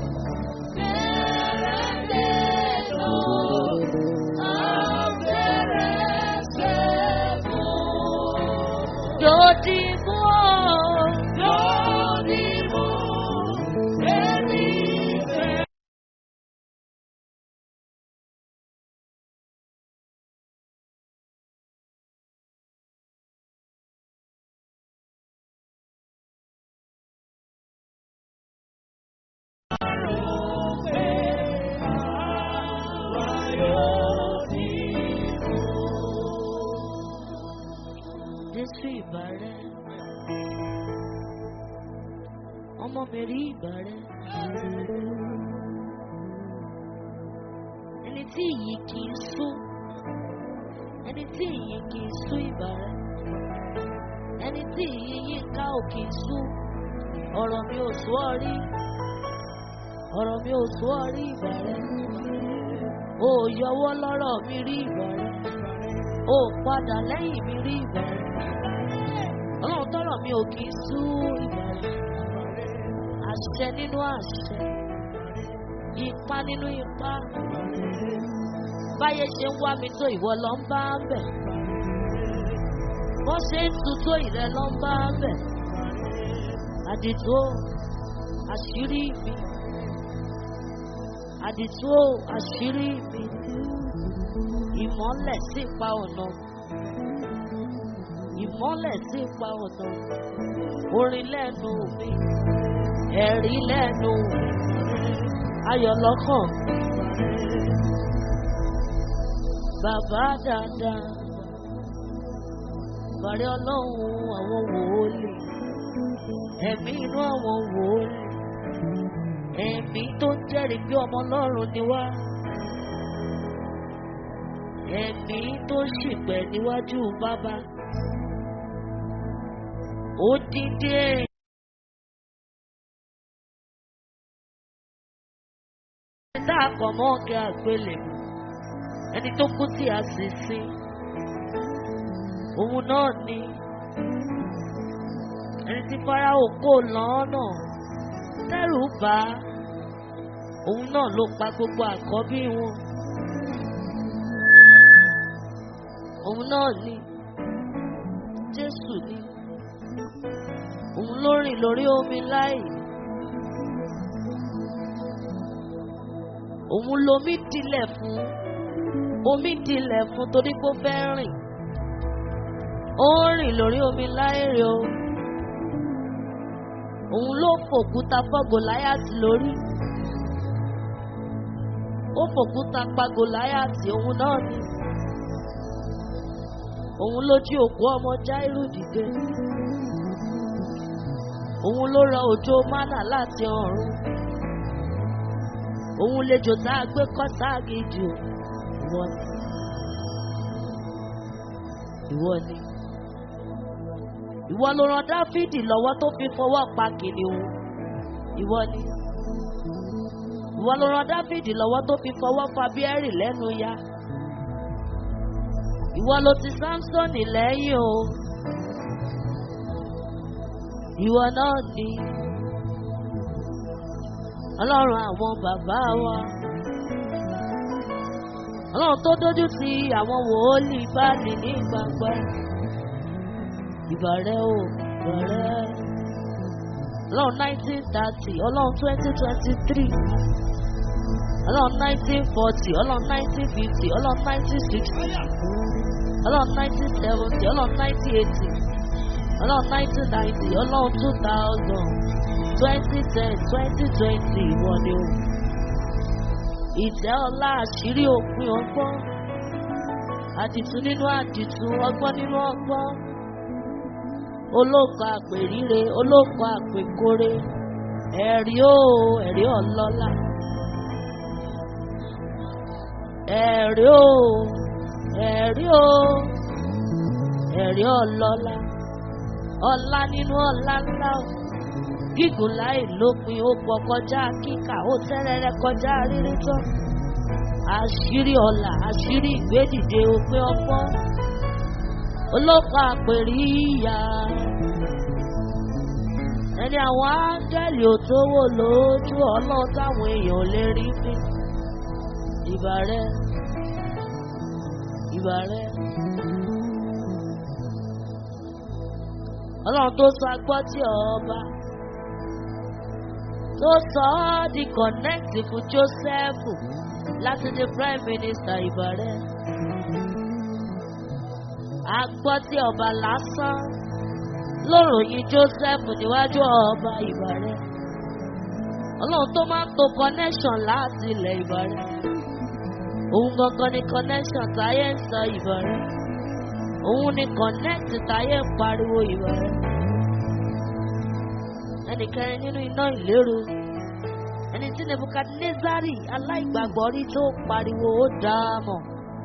bẹ̀rẹ̀ lẹ́nu. Abẹ́rẹ́ sẹ́kùn. Dòdìmú o. Dòdìmú. Èmi fẹ́. Jésù ìbà rẹ̀. Ọmọ mi rí ìbà rẹ̀. Ẹni tí ìyí kì í sú. Ẹni tí ìyí kì í sú ìbà rẹ̀. Ẹni tí ìyí yín ká ò kì í sú. Ọ̀rọ̀ mi ò sú ọ rí. Ọ̀rọ̀ mi ò sú ọ rí ìbà rẹ̀. O ò yọwọ́ lọ́rọ̀ mi rí ìbà rẹ̀. O ò padà lẹ́yìn mi rí ìbà rẹ̀. Ọlọ́run tọ́rọ̀ mi ò kì í sú ìbà rẹ̀. Àṣẹ nínú àṣẹ. Ipá nínú ipá. Báyé ṣe ń wá mi tó ìwọ lọ ń bá bẹ̀. Bó ṣe ń tu tó ìrẹ lọ ń bá bẹ̀. Àdìtú o, àṣírí mi. Àdìtú o, àṣírí mi. Ìmọ́lẹ̀ sí pa ọ̀nà. Ìmọ́lẹ̀ sí pa ọ̀nà. Orin lẹ́nu mi. Ẹ̀rí lẹ́nu mi. Ayọ̀ lọ́kàn. Bàbá dáadáa. Bàrẹ́ ọlọ́run àwọn wòólì. Ẹ̀mí inú àwọn wòólì. Ẹ̀mí tó ń jẹ́rìí pé ọmọ ọlọ́run ni wá. Ẹ̀mí tó ṣìpẹ̀ níwájú bàbá. Ó dídé. Ẹ̀dá àpamọ́ ọ̀gá àgbélébù. Ẹni tó kú tí a sì sin. Òun náà ni. Ẹni tí Fáráò kò lọ́nà. Tẹ́rù bá. Òun náà ló pa gbogbo àkọ́bí wọn. Òun náà ni. Jésù ni. Òun ló rìn lórí omi láì. Òun lomi dilẹ̀ fún. Omi dilẹ̀ fún torí pé ó fẹ́ rìn. Ó ń rìn lórí omi láìrè o. Òun ló fòkúta fọ́ Gòláyàtì lórí. Ó fòkúta pa Gòláyàtì òun náà ni. Òun ló jí òkú ọmọ Jáírù dìde. Òun ló rọ òjò mánà láti ọ̀run. Òun lejò tá a gbé kọ́ sáàgì jù. Ìwọ ni. Ìwọ ni. Ìwọ ló ran Dáfídì lọ́wọ́ tó fi fọwọ́ pa kìnìún. Ìwọ ni. Ìwọ ló ran Dáfídì lọ́wọ́ tó fi fọwọ́ fa Bíẹ́rì lẹ́nu ya. Ìwọ ló ti Sámsọ́nì lẹ́yìn o. Ìwọ náà ni. Ọlọ́run àwọn bàbá wa. Ọlọ́run tó dójú ti àwọn wòólì báàlì ní gbangba. Ìbàrẹ̀ o, ìbàrẹ̀. Ọlọ́run nineteen thirty, Ọlọ́run twenty twenty three. Ọlọ́run nineteen forty, Ọlọ́run nineteen fifty, Ọlọ́run nineteen sixty. Ọlọ́run nineteen seventy, Ọlọ́run nineteen eighty. Ọlọ́run nineteen ninety, Ọlọ́run two thousand. Twenty ten, twenty twenty, ìwọ ni o. Ìtẹ́ ọlá àṣírí òpin ọgbọ́n. Àdìtú nínú àdìtú, ọgbọ́n nínú ọgbọ́n. Olóòkọ àpèríre, olóòkọ àpèkóre. Ẹ̀rí o, ẹ̀rí ọlọ́lá. Ẹ̀rí o, ẹ̀rí o, ẹ̀rí ọlọ́lá. Ọlá nínú ọlá ńlá o. Gígùn láì lópin, ó pọ̀ kọjá kíkà, ó tẹ́rẹ̀rẹ̀ kọjá rírí tán. Àṣírí ọlà, àṣírí ìgbédìde òpin ọgbọ́n. Olóòkọ àpèrí ìyá. Ẹni àwọn áńgẹ́lì ò tó wò lójú ọlọ́run táwọn èèyàn ò lè rí bí. Ìbà rẹ̀, ìbà rẹ̀. Ọlọ́run tó sọ agbọ́ tí ọba tó sọ ọ́ di connect fún Joseph láti di prime minister ìbà rẹ̀. Agbọ́ tí ọba lásán ló ròyìn Joseph níwájú ọba ìbà rẹ̀. Ọlọ́run tó máa ń to connection láti ilẹ̀ ìbà rẹ̀. Òun gangan ni connection táyé ń sọ ìbà rẹ̀. Òun ni connect táyé ń pariwo ìbà rẹ̀. Ẹnì kẹrin nínú iná ìlérò. Ẹni tí Nebukadnezari aláìgbàgbọ́ rí tó pariwo ó dáa mọ̀.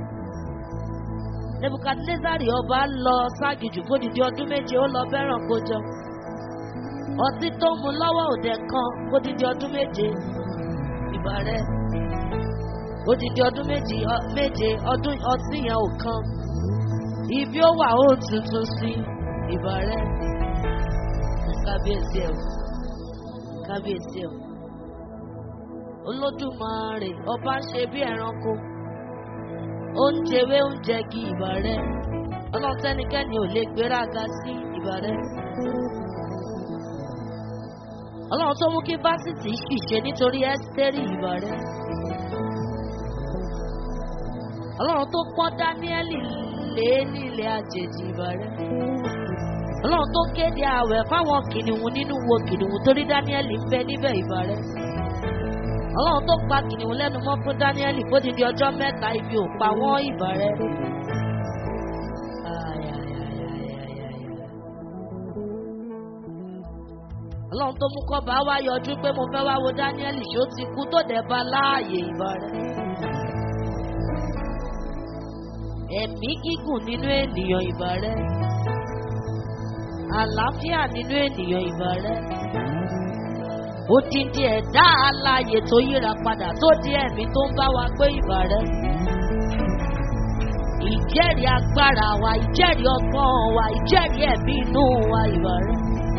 Nebukadnezari ọba lọ ságìjù fódìdí ọdún méje ó lọ bẹ́ràn kójọ. Ọtí tó mu lọ́wọ́ òde kan fódìdí ọdún méje. Ìbà rẹ̀. Odidi ọdún méje méje ọdún ọtí yẹn ò kan. Ibi ó wà ó tuntun sí ìbà rẹ̀. Kábíyèsí ẹ̀ kábíyèsí ẹ̀ olódùmarè ọba ń ṣe bí ẹranko ó ń jẹwé ó ń jẹgi ìbà rẹ ọlọ́run tẹ́nikẹ́ni ò lè gbéraga sí ìbà rẹ. ọlọ́run tó mú kí fásitì ṣìṣe nítorí ẹ́sítẹ́rì ìbà rẹ. ọlọ́run tó pọ́n dáníẹ́lì lé ní ilẹ̀ àjèjì ìbà rẹ. ọlọ́run tó kéde ààwẹ̀ fáwọn kìnìún nínú wo kìnìún torí dáníẹ́lì ń bẹ níbẹ̀ ìbà rẹ. ọlọ́run tó pa kìnìún lẹ́nu mọ́ fún dáníẹ́lì bó ti di ọjọ́ mẹ́ta ibi ò pa wọ́n ìbà rẹ. ọlọ́run tó mú kọ́ba wá yọjú pé mo fẹ́ wá wo dáníẹ́lì ṣó ti kú tó dẹ̀ bá láàyè ìbà rẹ. ẹ̀mí gígùn nínú ènìyàn ìbà rẹ. àlàáfíà nínú ènìyàn ìbà rẹ. odindi ẹ̀dá alààyè tó yíra padà tó di ẹ̀mí tó ń bá wa gbé ìbà rẹ. ìjẹ́rìí agbára wa ìjẹ́rìí ọgbọ́n wa ìjẹ́rìí ẹ̀mí inú wa ìbà rẹ.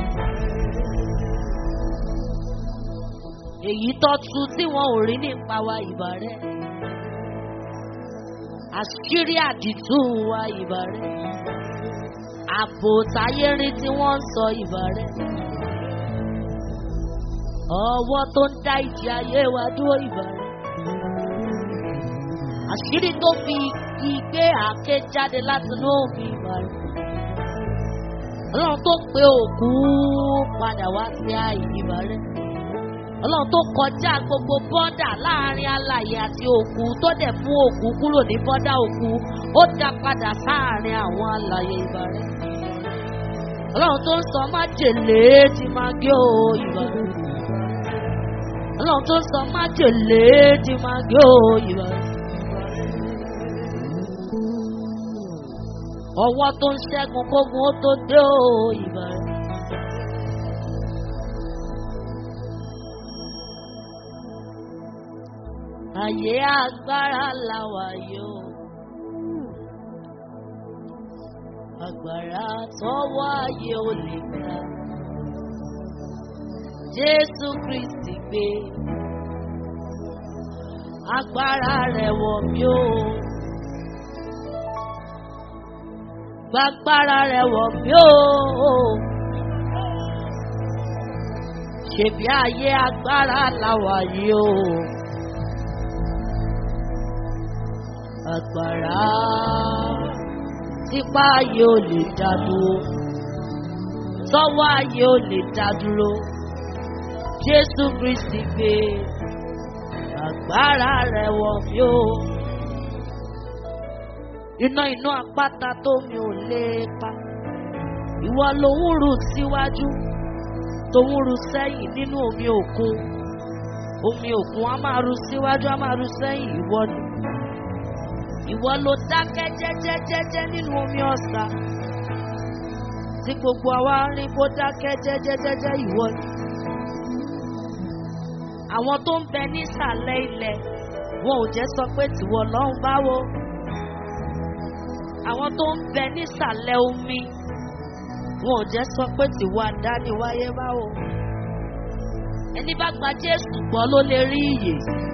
èyí tó tu tí wọn ò rí nípa wa ìbà rẹ àṣírí àdìtú wa ìbà rẹ ààbò táyé rí tí wọ́n ń sọ ìbà rẹ ọwọ́ tó ń dá ìjì ayé wa dúró ìbà rẹ àṣírí tó fi igi gbé àáké jáde látinú omi ìbà rẹ ọlọ́run tó pe òkú padà wá sí ààyè ìbà rẹ ọlọ́run tó kọjá gbogbo bọ́dà láàrin alàyè àti òkú tó dẹ̀ mú òkú kúrò ní bọ́dà òkú ó dá padà sáàrin àwọn alàyè ìbà rẹ. ọlọ́run tó ń sọ májèlé ti máa gé o ìbà rẹ. ọlọ́run tó ń sọ májèlé ti máa gé o ìbà rẹ. ọwọ́ tó ń ṣẹ́gun kógun ó tó dé o ìbà rẹ. Ayé agbára làwà yóò. Agbára tọwọ́ ayé ò lè gbà. Jésù Kristi gbé. Agbára rẹ̀ wọ̀ mí o. Gbàgbára rẹ̀ wọ̀ mí o. Ṣèbí ayé agbára làwà yóò. agbára tipa ayé ò lè dá dúró tọwọ́ ayé ò lè dá dúró jésù kristi gbé agbára rẹ̀ wọ̀ mí o iná inú àpáta tó mi ò lè pa ìwọ lòun rù síwájú tòun rù sẹ́yìn nínú omi òkun omi òkun á máa rù síwájú á máa rù sẹ́yìn ìwọ ni ìwọ ló dákẹ́ jẹ́jẹ́jẹ́jẹ́ nínú omi ọ̀sà tí gbogbo àwa rìn kó dákẹ́ jẹ́jẹ́jẹ́jẹ́ ìwọ ni. àwọn tó ń bẹ nísàlẹ̀ ilẹ̀ wọn ò jẹ́ sọ pé tìwọ lọ́hùn báwo. àwọn tó ń bẹ nísàlẹ̀ omi wọn ò jẹ́ sọ pé tìwọ àdániwáyé báwo. ẹni bá gba Jésù gbọ́ ló lè rí ìyè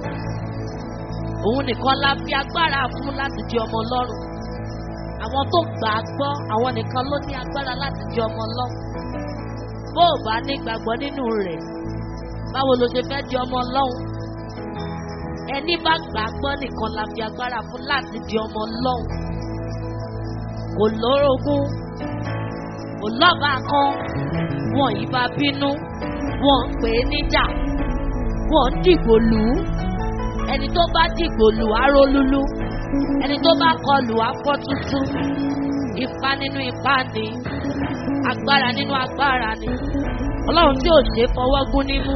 òun nìkan la fi agbára fún láti di ọmọ ọlọ́run àwọn tó gbà á gbọ́ àwọn nìkan ló ní agbára láti di ọmọ ọlọ́run bó o bá ní gbàgbọ́ nínú rẹ̀ báwo ló ṣe fẹ́ di ọmọ ọlọ́run ẹni bá gbà á gbọ́ nìkan la fi agbára fún láti di ọmọ ọlọ́run kò lórogún kò lọ́ba kan wọn yìí bá bínú wọn ń pè é níjà wọn ń dìgbò lù ú ẹni tó bá dìgbò lù á rólúlú ẹni tó bá kọlù á fọ́ tuntun ipá nínú ipá ni agbára nínú agbára ni ọlọ́run tí ò ṣe fọwọ́ gún nímú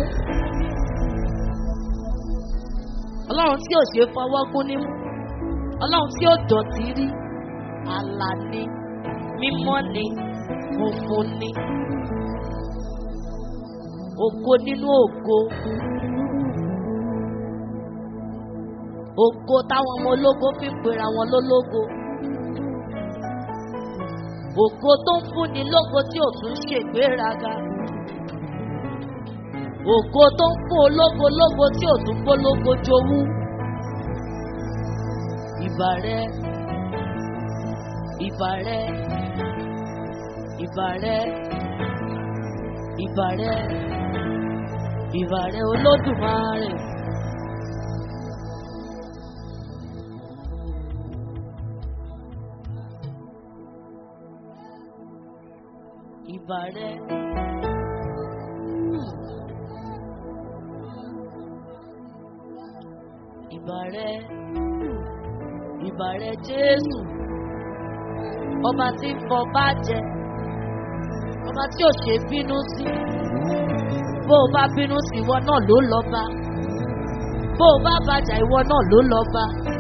ọlọ́run tí ò ṣe fọwọ́ gún nímú ọlọ́run tí ò dọ̀tí rí àlà ni mímọ́ ni funfun ni ògo nínú ògo. ògo táwọn ọmọ ológo fi ń pera wọn lólógo ògo tó ń fúnni lógo tí ò tún ṣègbéraga ògo tó ń fún ológo lógo tí ò tún gbólógo jowú. ìbà rẹ ìbà rẹ ìbà rẹ ìbà rẹ ìbà rẹ olódùmarè. ìbà rẹ. ìbà rẹ ìbà rẹ jésù ọba tí ń fọ bá jẹ ọba tí ò ṣe bínú sí bó o bá bínú sí ìwọ náà ló lọ bá bó o bá bàjá ìwọ náà ló lọ bá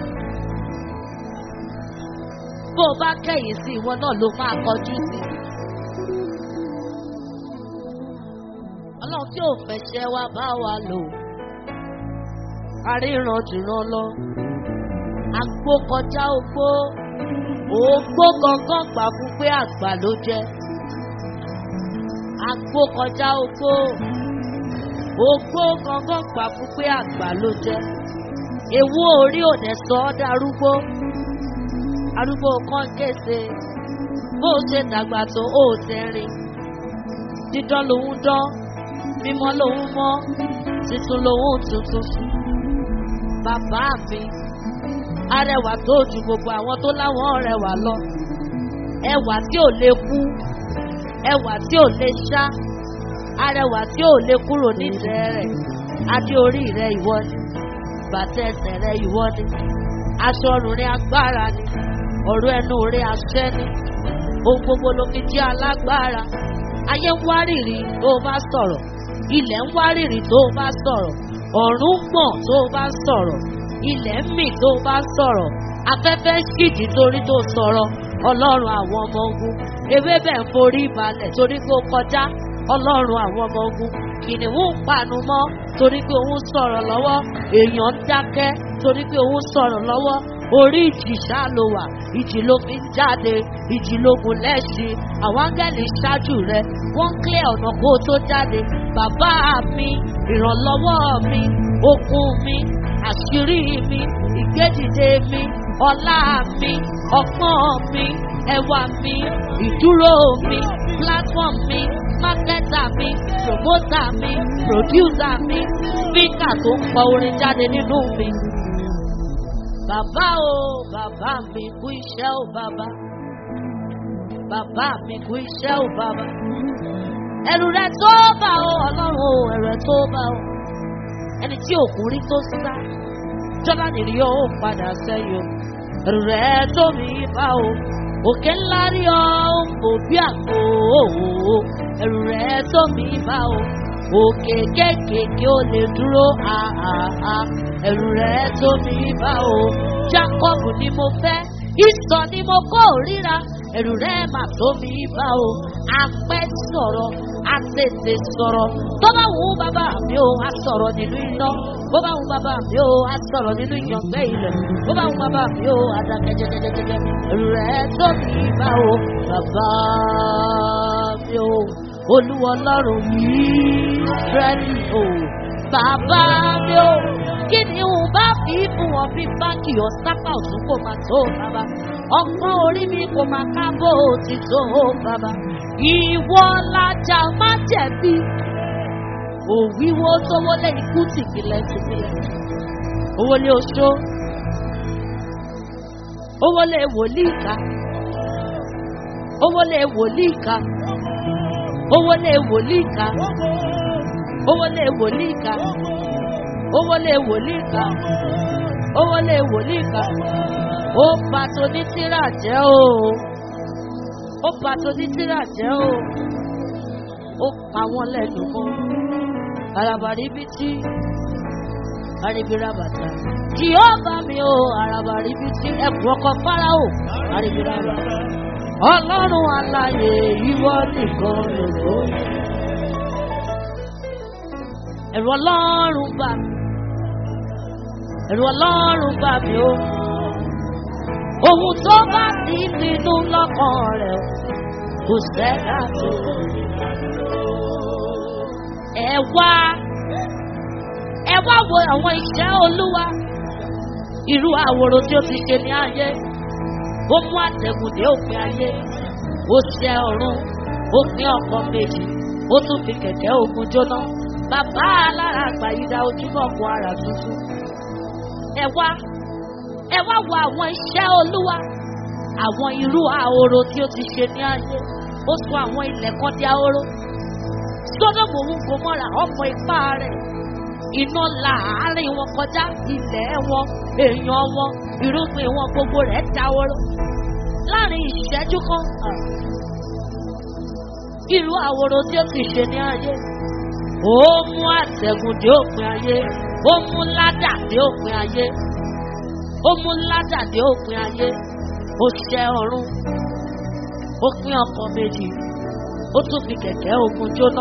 bó o bá kẹ̀yìn sí ìwọ náà ló máa kọjú sí. ọlọ́run tí ò fẹsẹ̀ wá bá wa lò aríran jùlọ lọ àgbo kọjá ogbó ògbó gangan gbà fún pé àgbà ló jẹ àgbo kọjá ogbó ogbó gangan gbà fún pé àgbà ló jẹ ewu orí òde sọ ọ́ darúgbó arúgbó kan kése bó o ṣe dàgbà tó o ò tẹ́rìn dídán lòun dán mímọ́ lòun mọ́ tuntun lòun tuntun bàbá mi arẹwà tó ju gbogbo àwọn tó láwọn rẹwà lọ ẹwà tí ò lè kú ẹwà tí ò lè ṣá arẹwà tí ò lè kúrò nídìí rẹ adé orí rẹ ìwọ ni bàtà ẹsẹ̀ rẹ ìwọ ni aṣọ ọrùn rẹ agbára ni ọ̀rọ̀ ẹnu rẹ àṣẹ ni ohun gbogbo ló fi jẹ́ alágbára ayé ń wárìrì tó o bá sọ̀rọ̀ ilẹ̀ ń wárìrì tó o bá sọ̀rọ̀ ọ̀run ń gbọ̀n tó o bá sọ̀rọ̀ ilẹ̀ ń mì tó o bá sọ̀rọ̀ afẹ́fẹ́ ṣìjì torí tó sọ̀rọ̀ ọlọ́run àwọn ọmọ ogun ewébẹ̀ ń forí balẹ̀ torí pé ó kọjá ọlọ́run àwọn ọmọ ogun kìnìún ń panu mọ́ torí pé òun sọ̀rọ̀ lọ́wọ́ èèyàn ń dákẹ́ torí pé òun sọ̀rọ̀ lọ́wọ́ orí ìjì ṣá ló wà ìjì ló fi ń jáde ìjì lógun lẹ́sìn àwọn áńgẹ́lì ṣáájú rẹ wọ́n ń clear ọ̀nà kó o tó jáde bàbá mi ìrànlọ́wọ́ mi okun mi àṣírí mi ìgbédìde mi ọlá mi ọgbọ́n mi ẹwà mi ìdúró mi platform mi marketer mi promoter mi producer mi speaker tó ń pọ orin jáde nínú mi. Bàbá o, bàbá mi kú iṣẹ́ o bàbá. Bàbá mi kú iṣẹ́ o bàbá. Ẹ̀rù rẹ̀ tó bá o, ọlọ́run o, ẹ̀rù rẹ̀ tó bá o. Ẹni tí òkun rí tó sá, jọ́lá nìrí ó padà sẹ́yìn o. Ẹ̀rù rẹ̀ tó mi bá o. Òkè ńlá rí ọ, ó ń bò bí àpò o. Ẹ̀rù rẹ̀ tó mi bá o. Òkè kéékèèké ó lè dúró àhàhà. Ẹ̀rù rẹ̀ tó mi bá o. Jákọ́bù ni mo fẹ́, ìsọ̀ ni mo kó ríra. Ẹ̀rù rẹ̀ mà tó mi bá o. Apẹ́ sọ̀rọ̀, àtètè sọ̀rọ̀. Tó bá wù ú bàbá mi o, a sọ̀rọ̀ nínú iná. Bó bá wù ú bàbá mi o, a sọ̀rọ̀ nínú ìyàngbẹ́ ilẹ̀. Bó bá wù ú bàbá mi o, a dákẹ́ jẹ́jẹ́jẹ́jẹ́. Ẹ̀rù rẹ̀ tó mi bá o. Bàbá mi o olúwa ọlọ́run yìí rẹ́ni o bàbá mi o kí ni n bá fi fún wọn bí báńkì ọ̀sápá ọ̀tún kò máa tó bàbá ọgbọ́n orí mi kò máa kábò ti tó bàbá ìwọ lajà má jẹ̀bi òwíwó tówó lé ikú tìpìlẹ̀ tìpìlẹ̀ owó lé oṣó owó lé wòlíì ká owó lé wòlíì ká owó lé wòlíì ká owó lé wòlíì ká owó lé wòlíì ká owó lé wòlíì ká ó bà tó ní tíra jẹ́ o ó bà tó ní tíra jẹ́ o ó pa wọ́n lẹ́nu mọ́ àràbàrí bí tí àríbíràbàtà jìhóbá mi o àràbàrí bí tí ẹkùn ọkọ fáráò àríbíràbàtà ọlọ́run aláyè ìwọ nìkan lòdò. ẹ̀rù ọlọ́run bá mi ẹ̀rù ọlọ́run bá mi o. ohun tó bá ti pinnu lọ́kàn rẹ̀ kò sẹ́dá tó. ẹ wá ẹ wá wo àwọn iṣẹ́ olúwa irú àwòrán tí ó ti ṣe ní ayé ó mú àtẹ̀gùn dé òpin ayé ó ṣẹ́ ọ̀run ó pín ọkọ̀ méjì ó tún fi kẹ̀kẹ́ ogun jóná bàbá alára àgbàyídá ojúmọ̀ kan ara tuntun ẹ wá ẹ wá wo àwọn iṣẹ́ olúwa àwọn irú ahoro tí ó ti ṣe ní ayé ó sọ àwọn ilẹ̀ kan di ahoro sódòmù òun kò mọ́ra ọmọ ipá rẹ̀ iná la àárín wọn kọjá ilẹ̀ wọn èèyàn wọn irúgbìn wọn gbogbo rẹ̀ dáwọ́rọ́ láàrin ìṣẹ́jú kan irú àwòrán tí ó ti ṣe ní ayé ó mú àtẹ̀gùn dé òpin ayé ó mú ládà dé òpin ayé ó mú ládà dé òpin ayé ó ṣẹ́ ọ̀run ó pín ọkọ̀ méjì ó tún fi kẹ̀kẹ́ ogun jóná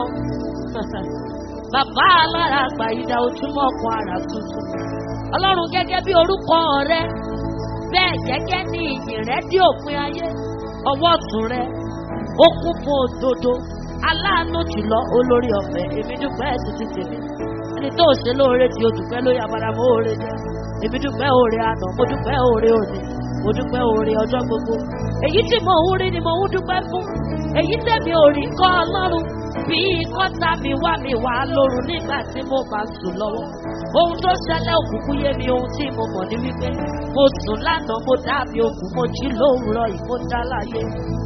bàbá alára àgbà ìdá ojúmọ́ ọkọ̀ ara tuntun ọlọ́run gẹ́gẹ́ bí orúkọ rẹ bẹ́ẹ̀ gẹ́gẹ́ ní ìyìn rẹ dé òpin ayé ọwọ́ ọ̀tún rẹ ó kún fún òdodo aláàánú jùlọ olórí ọ̀fẹ́ èmi dúpẹ́ ẹ̀ títí tèmi ẹni tó ṣe lóore tí o dúpẹ́ ló yà padà mọ́ oore jẹ́ èmi dúpẹ́ oore àná mo dúpẹ́ oore òní mo dúpẹ́ oore ọjọ́ gbogbo èyí tí mo ń rí ni mo ń dúpẹ́ fún èyí tẹ̀mí ò rí kọ́ ọlọ́run bí kọ́ta mi wá mi wá lóru nígbà tí mo bá sùn lọ́wọ́ ohun tó ṣẹlẹ̀ òkùnkùn yé mi ohun tí mo mọ̀ ní wípé mo sùn lánàá mo dábì òkú mo jí lówùúrọ̀ yìí mo dá láyé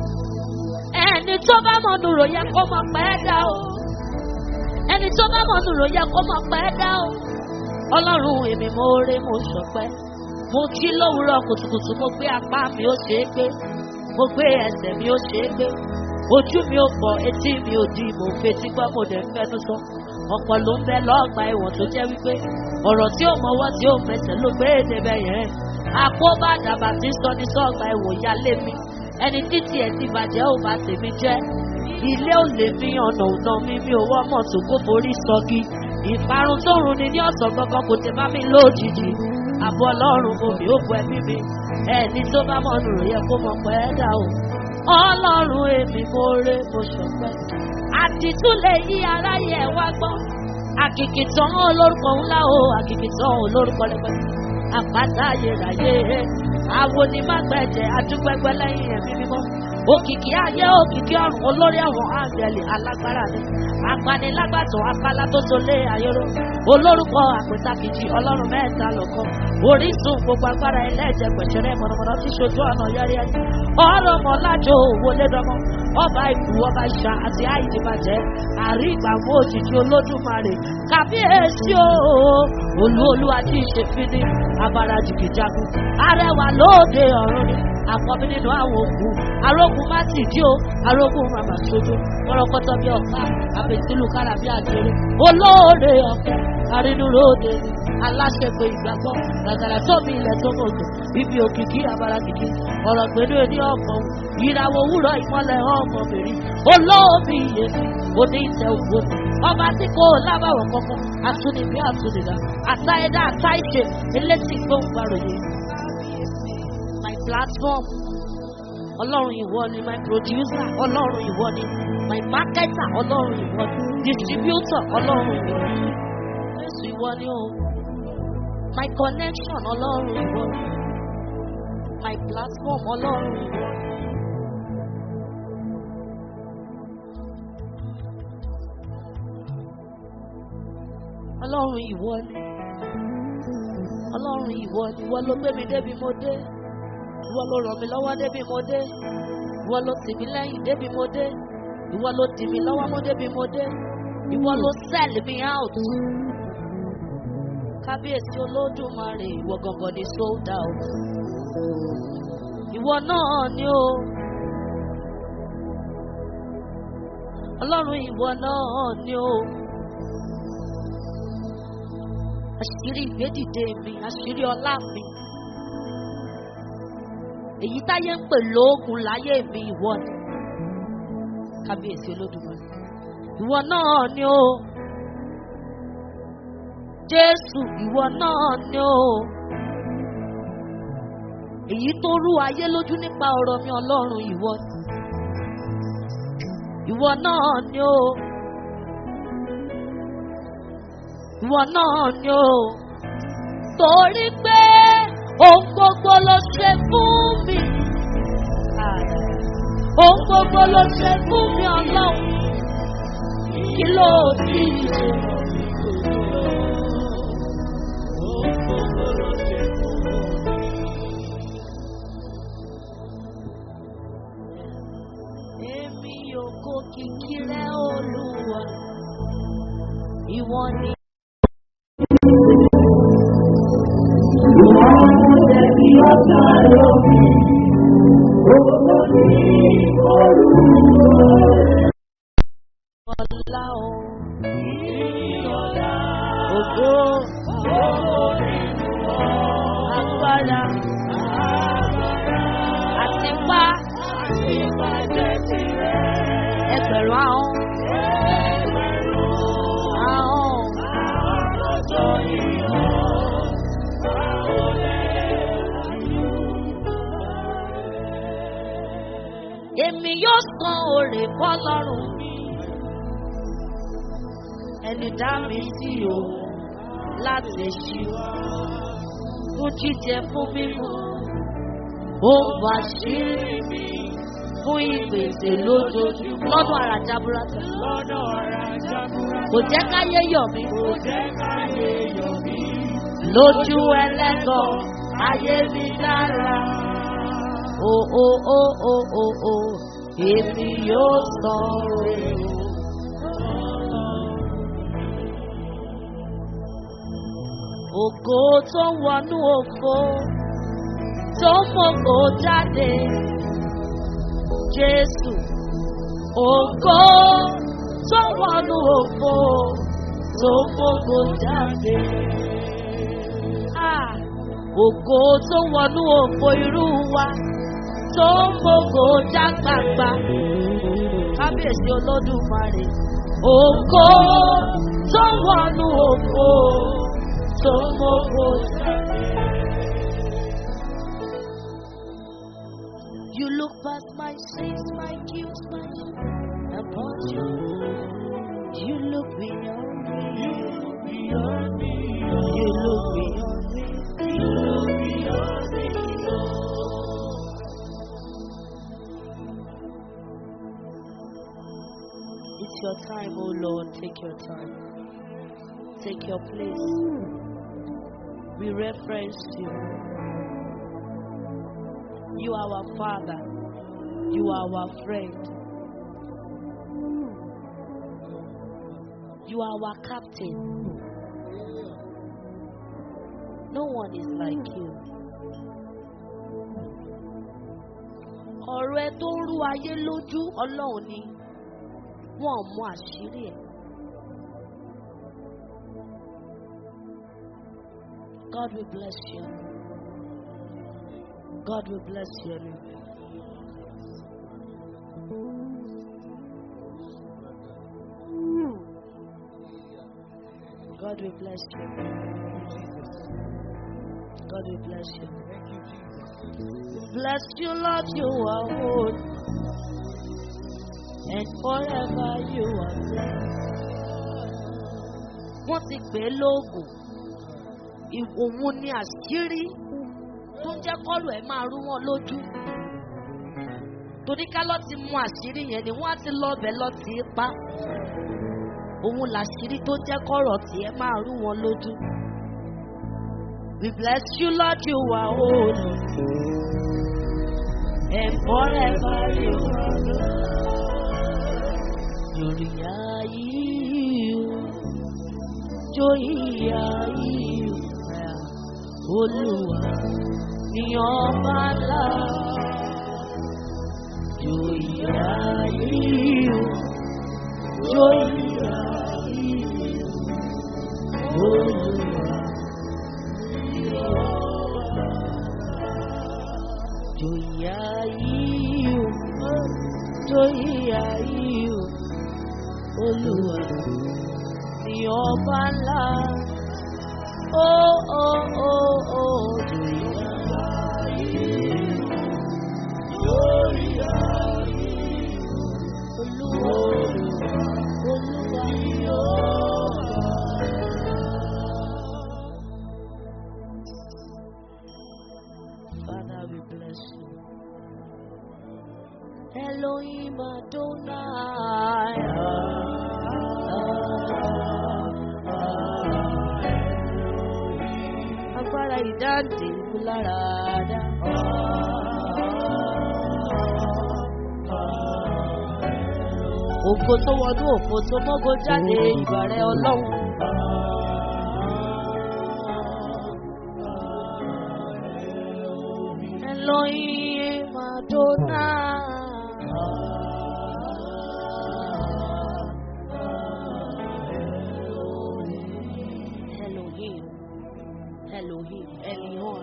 ẹni tó bá mọ̀ nùrò yẹ kó mọ̀ pẹ́ dá o ẹni tó bá mọ̀ nùrò yẹ kó mọ̀ pẹ́ dá o ọlọ́run èmi mo rè mo ṣọpẹ́ mo jí lówùúrọ̀ kùtùkùtù mo gbé apá mi ó ṣe é gbé mo gbé ẹsẹ̀ mi ó ṣe é gbé ojú mi ò pọ̀ etí mi ò di mo fetí gbọ́ mo dẹ̀ ń fẹnu sọ ọ̀pọ̀ ló ń bẹ lọ́ọ̀gbà ẹ̀wọ̀n tó jẹ́ wípé ọ̀rọ̀ tí ò mọwọ́ tí ò mẹsẹ̀ ló gbé èdè bẹ yẹn àkóbá dàbà tí sọ ní sọ́ọ̀gbà ẹ̀wọ̀n ya lé mi ẹni títí ẹ̀ ti bàjẹ́ ò bá tèmi jẹ́ ilé ò lè mi ọ̀nà ọ̀nà mi mi ò wọ́ mọ̀ tó kó forí sọ́gi ìparun tó rùn ni ní ọ̀sán gangan kò tẹ̀ bá mi lójijì àbọ̀ ọlọ́run mo mi ò bu ẹbí mi ẹni tó bá mọ̀ nù yẹ kó mọ̀ pẹ́ dà o ọlọ́run èmi mo rè mo ṣọpẹ́ àtìtúlẹ̀ yí aráyé ẹ̀ wá gbọ́ àkìkì tán olórúkọ ńlá o àkìkì tán olórúkọ lẹ́pẹ́ àpáta ayérayé àwọn onímọ̀gbẹ̀jẹ̀ adúgbẹ́gbẹ́ lẹ́yìn ẹ̀mí mímọ́ òkìkí ayé òkìkí ọ̀run olórí àwọn áńgẹ̀lì alágbára ni apanilágbàtọ̀ apálá tó tó lé ayéró olórúkọ àpètàkìjì ọlọ́run mẹ́ta lọ́kọ́ orísun gbogbo agbára ẹlẹ́jẹ̀ pẹ̀sẹ̀rẹ́ mọ̀nàmọ́ná tí ṣojú ọ̀nà yẹrí ẹni ọ̀rọ̀ mọ̀lájò wọlé dọ́mọ́ ọba ìkú ọba ìṣà àti àìdìbàjẹ́ àrí ìgbàgbọ́ òjijì olódùmarè kàbíyèsí o olú olúwa tí ì ṣe fi ní abara jìgìjagun arẹwà lóde ọ̀run ni àkọ́bí nínú àwọn òkú arógun má sì jí o arógun màmá sojú kọ́rọ́kọ́tọ́ bí ọ̀pá àbẹ̀sílù kára bí àjẹrẹ olóore ọ̀fẹ́ arínúróde ni aláṣẹpẹ ìgbàgbọ́ gàgàrà tóbi ilẹ̀ tó mọ̀tò ibi òkìkí abara kìkì ọ̀rọ̀ gbẹ̀dú ẹni ọ̀gbọ̀n ìràwọ̀ òwúrọ̀ ìmọ̀lẹ̀ ọmọbìnrin olóòbí iyèmí òní ìtẹ̀ ògbó ọba tí kò lábàwọ̀ kankan àtúnibí àtúnidà àtàyẹ̀dá àtàìṣe elétí gbóǹgbàròyé my platform ọlọ́run ìwọ ni my producer ọlọ́run ìwọ ni my marketer ọlọ́run ìwọ ni distributor ọlọ́run ìwọ ni jésù ìwọ ni o my connection ọlọ́run ìwọ ni my platform ọlọ́run ìwọ ni. ọlọ́run ìwọ ni ọlọ́run ìwọ ni ìwọ ló gbé mi débi mo dé ìwọ ló ràn mí lọ́wọ́ débi mo dé ìwọ ló tì mí lẹ́yìn débi mo dé ìwọ ló tì mí lọ́wọ́ mú débi mo dé ìwọ ló sell me out kábíyèsí olódùmarè ìwọ gangan ni sold out ìwọ náà ni o ọlọ́run ìwọ náà ni o àṣírí ìgbédìde mi àṣírí ọlá mi èyí táyé ń pè lóògùn láyé mi ìwọ ni kábíyèsí olódùmarè ìwọ náà ni o jésù ìwọ náà ni o èyí tó rú ayé lójú nípa ọ̀rọ̀ mi ọlọ́run ìwọ ni ìwọ náà ni o ìwọ náà ni o torí pé ohun gbogbo ló ṣe fún mi ohun gbogbo ló ṣe fún mi ọlọ́run kí ló ti ṣe. Èmi yóò kó kìkì rẹ̀ olúwa, ìwọ ni. Ọlá o, ògo, agbára, àtìpá, ẹgbẹ̀rún ahọ́n, ahọ́n, èmi yóò san òrè fọlọ́run mi. Ẹni dá mi sí o láti ṣí fún jíjẹ fún mímu. Ó wà sí fún ìgbèsè lójoojúmọ́ lọ́dún ara jaburata. Kò jẹ́ káyé yọ̀ mí. Lójú ẹlẹ́gàn ayé mi dára. O o o o o o èmi yóò sọ rẹ̀ o. Ògo tó wọnú òfo tó mọ̀kò jáde. Jésù ògo tó wọnú òfo tó mọ̀kò jáde. Ah, Ògo tó wọnú òfo irú wa tó mọ̀kò já gbangba. Kábíyèsí Olódùmarè. Ògo tó wọnú òfo tó mọ̀kò jáde. You look past my sins, my guilt, my shame, upon you. You look beyond me. You look beyond me. You look beyond me. You look beyond me. It's your time, oh Lord. Take your time. Take your place. We reference you. You are our Father. You are our friend. You are our captain. No one is like you. ọ̀rọ̀ ẹ tó ń rú ayé lójú ọlọ́run ni wọ́n mú àṣírí ẹ̀. God will bless you. God will bless you. God will bless you. God will bless you. Bless you, Lord, you are good. And forever you are blessed. Wọ́n ti pè é lóògùn. Òun ni àṣírí tó ń jẹ́ kọ́lù ẹ̀ máa rú wọn lójú. Torí ká lọ́ ti mú àṣírí yẹn ni wọ́n á ti lọ ọbẹ̀ lọ tì í pa. Òun làṣírí tó jẹ́ kọ́rọ̀ tí ẹ máa rú wọn lójú. We bless you, Lord, you are holy. And forever you are Lórí ayé jóyè ayé Olúwa ni ọba ńlá. Jóyè ayé jóyè ayé Olúwa. Joya yíyù, joya yíyù, Olúwa ni ọba ńlá. Ó ó ó ó joya yíyù, joya yíyù, Olúwa Olúwa ni ọba ńlá. Elohim Adonai. Agbára ìdáǹdè lára dá. Òfo tó wọnú òfo tó mọ́gò jáde ìbàrẹ̀ ọlọ́run. Elohim Adonai. Elohim. Elohim. Elion.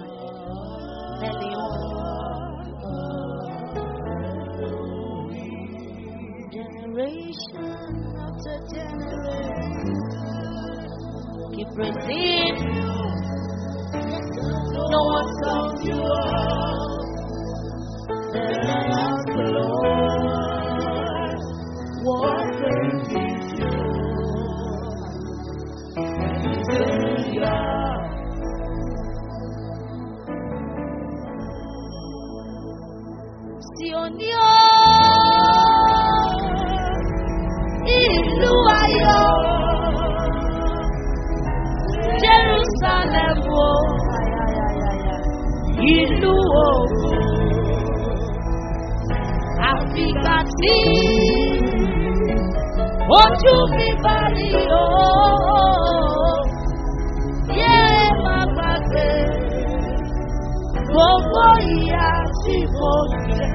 Elion. Generation after generation. Keep praising. No one sums you up. Then I ask the Lord, what brings you Savior. Sioni o, ìlú ayọ̀, Jerusalem o, ìlú ògo. Àfìgbà tí ojú mi bá rí o, yé má gbàgbé gbogbo ìyà tí mo jẹ.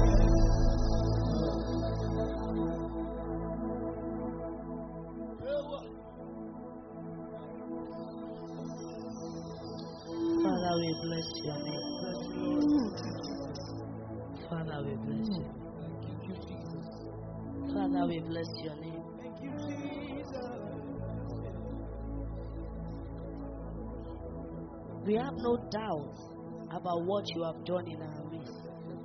Father, we bless your name. Father, we bless you. Father, we bless your name. We have no doubt about what you have done in our midst.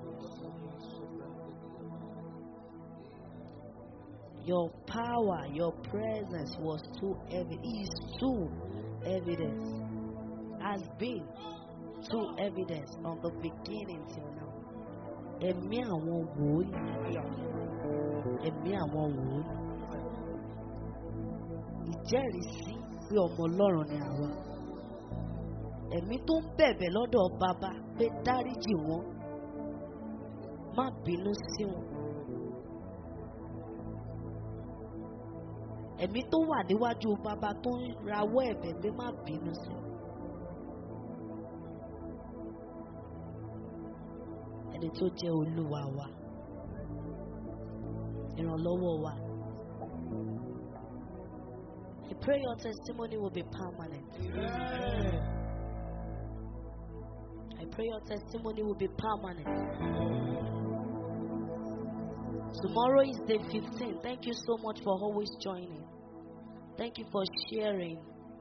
Your power, your presence was too evident, is too evident, has been too evident from the beginning till now. Ẹ̀mí àwọn wòlíì, ẹ̀mí àwọn wòlíì, ìjẹ́rìísí pé ọmọ Ọlọ́run ni àwa. Ẹ̀mí tó ń bẹ̀bẹ̀ lọ́dọ̀ bàbá pé dáríjì wọn, má bínú sí wọn. Ẹ̀mí tó wà níwájú bàbá tó ń rawọ́ ẹ̀bẹ̀ pé má bínú sí wọn. Ẹni tó jẹ́ olúwa wa, ìrànlọ́wọ́ wa. I pray your testimony will be permanent. I pray your testimony will be permanent. Tomorrow is day 15. Thank you so much for always joining. Thank you for sharing.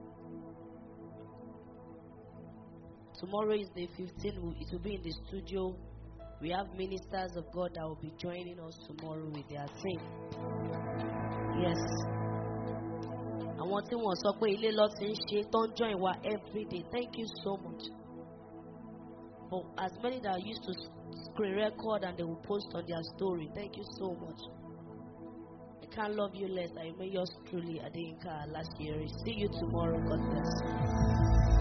Tomorrow is day 15. It will be in the studio. We have ministers of God that will be joining us tomorrow with their team. Yes. Àwọn tí wọ́n sọ pé ilé lọ ti ń ṣe tó ń join wa everyday. Thank you so much. But as many that used to screen record and they will post on their story. Thank you so much. I can't love you less. I remain yours truly, Adeyinka last year. See you tomorrow. God bless you.